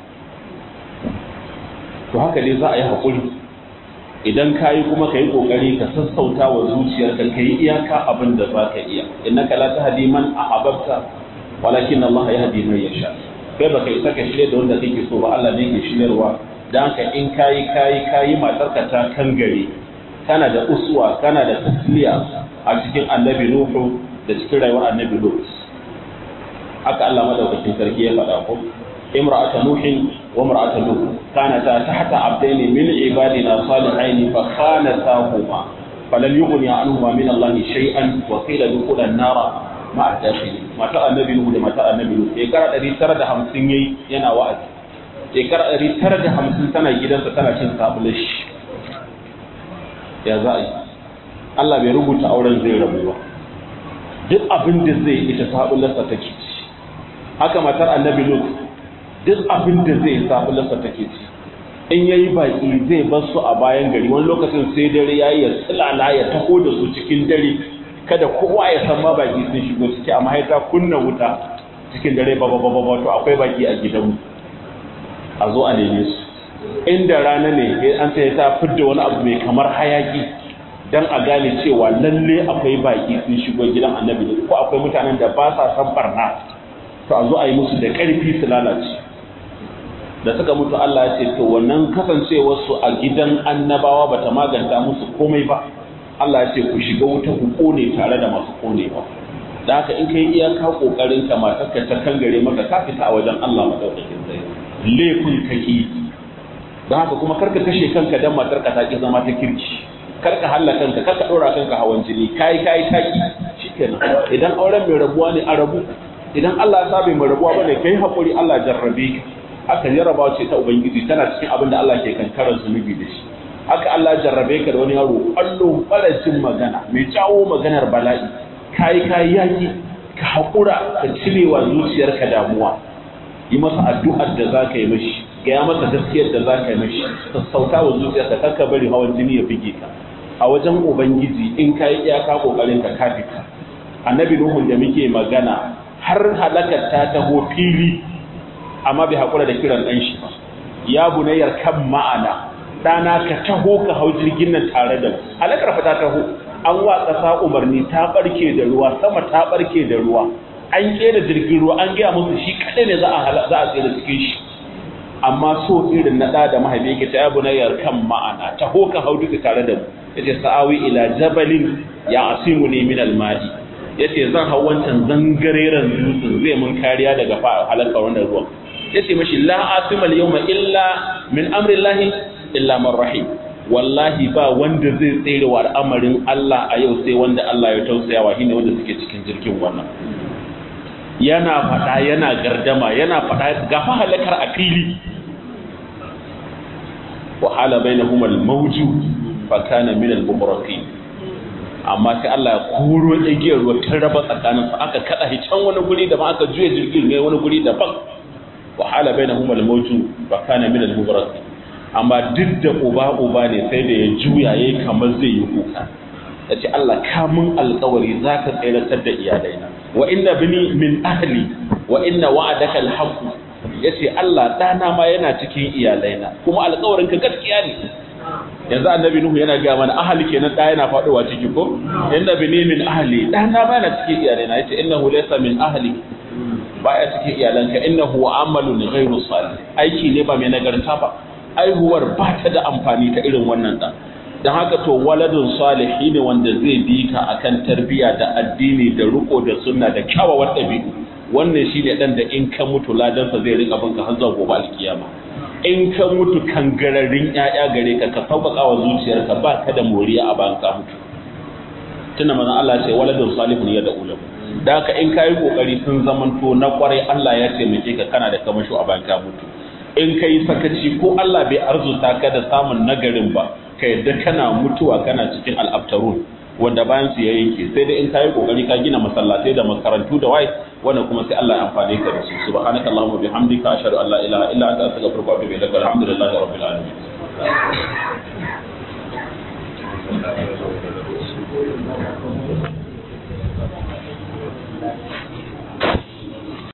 to haka dai za a yi haƙuri idan ka yi kuma ka yi ƙoƙari ka sassauta wa zuciyarka ka yi iyaka abin da za ka iya innaka la tahdi man ahbabta walakin Allah yahdi man yasha kai baka isa ka shirye da wanda kake so ba Allah ne ke shiryarwa dan haka in kayi kayi kayi matarka ta kangare kana da uswa kana da tasliya a cikin annabi nuhu da cikin rayuwar annabi lut haka Allah madaukakin sarki ya faɗa ko imra'atu nuhin wa imra'atu lut kanata tahta abdaini min ibadina salihaini fa khanatahuma falam yughni anhuma min Allah shay'an wa qila dukhula an-nara ma'a dakhili mata annabi nuhu da mata annabi lut shekara 950 yayi yana wa'azi shekara 950 tana gidansa tana cin sabulish ya za a yi Allah bai rubuta auren zai rabu ba duk abin da zai ita sabularsa take ci haka matar annabi lut duk abin da zai sabularsa take ci in yayi baki zai bar su a bayan gari wani lokacin sai dare yayi ya tsilala ya taho da su cikin dare kada kowa ya san ma baki sun shigo ciki amma ya ta kunna wuta cikin dare ba ba ba to akwai baki a gidanmu a zo a neme su inda rana ne an sai ta fidda wani abu mai kamar hayaki dan a gane cewa lalle akwai baki sun shigo gidan annabi ko akwai mutanen da ba sa san barna to a zo a yi musu da ƙarfi su lalace da suka mutu Allah ya ce to wannan kasancewar su a gidan annabawa bata maganta musu komai ba Allah ya ce ku shiga wuta ku kone tare da masu konewa da haka in kai iyaka kokarin ka matarka ta kangare maka ka fita a wajen Allah madaukakin sai laifin kake don haka kuma karka kashe kanka dan matar ka ta ki zama ta kirki karka halla kanka karka dora kanka hawan jini kai kai taki shikenan idan auren mai rabuwa ne a rabu idan Allah ya sa bai mai rabuwa bane kai hakuri Allah jarrabe ka haka jarrabawa ce ta ubangiji tana cikin abin da Allah ke kankarar zunubi da shi haka Allah jarrabe ka da wani yaro ƙwallo ɓaracin magana mai jawo maganar bala'i kayi kayi yaki ka haƙura ka cirewa zuciyarka damuwa yi masa addu'ar da za ka yi mashi gaya masa gaskiyar da za ka yi mashi sassauta wa zuciyarka kar ka bari hawan jini ya bige ka a wajen ubangiji in ka yi iyaka ƙoƙarin ka kafita annabi nuhun da muke magana har halakar ta taho fili amma bai haƙura da kiran ɗan shi ba ya bunayyar kan ma'ana ɗana ka taho ka hau jirgin nan tare da mu halakar fa ta taho an wa ƙasa umarni ta ɓarke da ruwa sama ta ɓarke da ruwa an ƙera jirgin ruwa an gaya musu shi kaɗai ne za a za a tsere cikin shi amma so irin na ɗa da mahaifi yake ta yabu na yarkan ma'ana taho ka hau duka tare da mu yace sa'awi ila jabalin ya asimu ne min almadi yace zan hau wancan zangareren dutsen zai mun kariya daga halakar wannan ruwan yace mashi la asima al-yawma illa min amrillahi illa man rahim wallahi ba wanda zai tsere wa al'amarin Allah a yau sai wanda Allah ya tausaya wa shine wanda suke cikin jirgin wannan yana fada yana gardama yana fada gafa halakar a fili wa hala bainahum al-mawju fa kana min al-mughraqin amma sai Allah ya koro igiyar ruwa ta raba tsakanin su aka kada shi can wani guri da ba aka juye jirgin ne wani guri daban wa hala bainahum al-mawju fa kana min al-mughraqin amma duk da uba uba ne sai da ya juya yayi kamar zai yi kuka yace Allah ka mun alƙawari zaka tsayar da iyalaina wa inna bini min ahli wa inna wa'adaka al-haqq yace Allah dana ma yana cikin iyalaina kuma alƙawarin ka gaskiya ne yanzu annabi nuhu yana ga mana ahli kenan da yana faduwa ciki ko inna bini min ahli dana ma yana cikin iyalaina yace innahu laysa min ahli baya cikin iyalanka innahu amalun ghayru salih aiki ne ba mai nagarta ba aihuwar ba ta da amfani ta irin wannan ɗan don haka to waladun salihi ne wanda zai bi ka akan tarbiyya da addini da riko da sunna da kyawawan ɗabi'u wannan shi ne ɗan da in ka mutu ladansa zai rika binka har zuwa gobe alkiyama in ka mutu kangararrin ƴaƴa gare ka ka sauƙaƙa wa zuciyarka ba ka da moriya a bayan ka mutu tuna manzon Allah ce waladun salihun ya da ulam da haka in ka yi ƙoƙari sun zamanto na ƙwarai Allah ya taimake ka kana da kamasho a bayan ka mutu in ka yi sakaci ko Allah bai arzuta ka da samun nagarin ba ka yadda kana mutuwa kana cikin al'abtarun wanda bayan su ya yanke sai dai in ka yi kokari ka gina masallatai da makarantu da wai wannan kuma sai Allah ya amfane ka da su subhanaka allahumma bihamdika ashhadu an la ilaha illa anta astaghfiruka wa atubu ilaik alhamdulillahi rabbil alamin Thank you.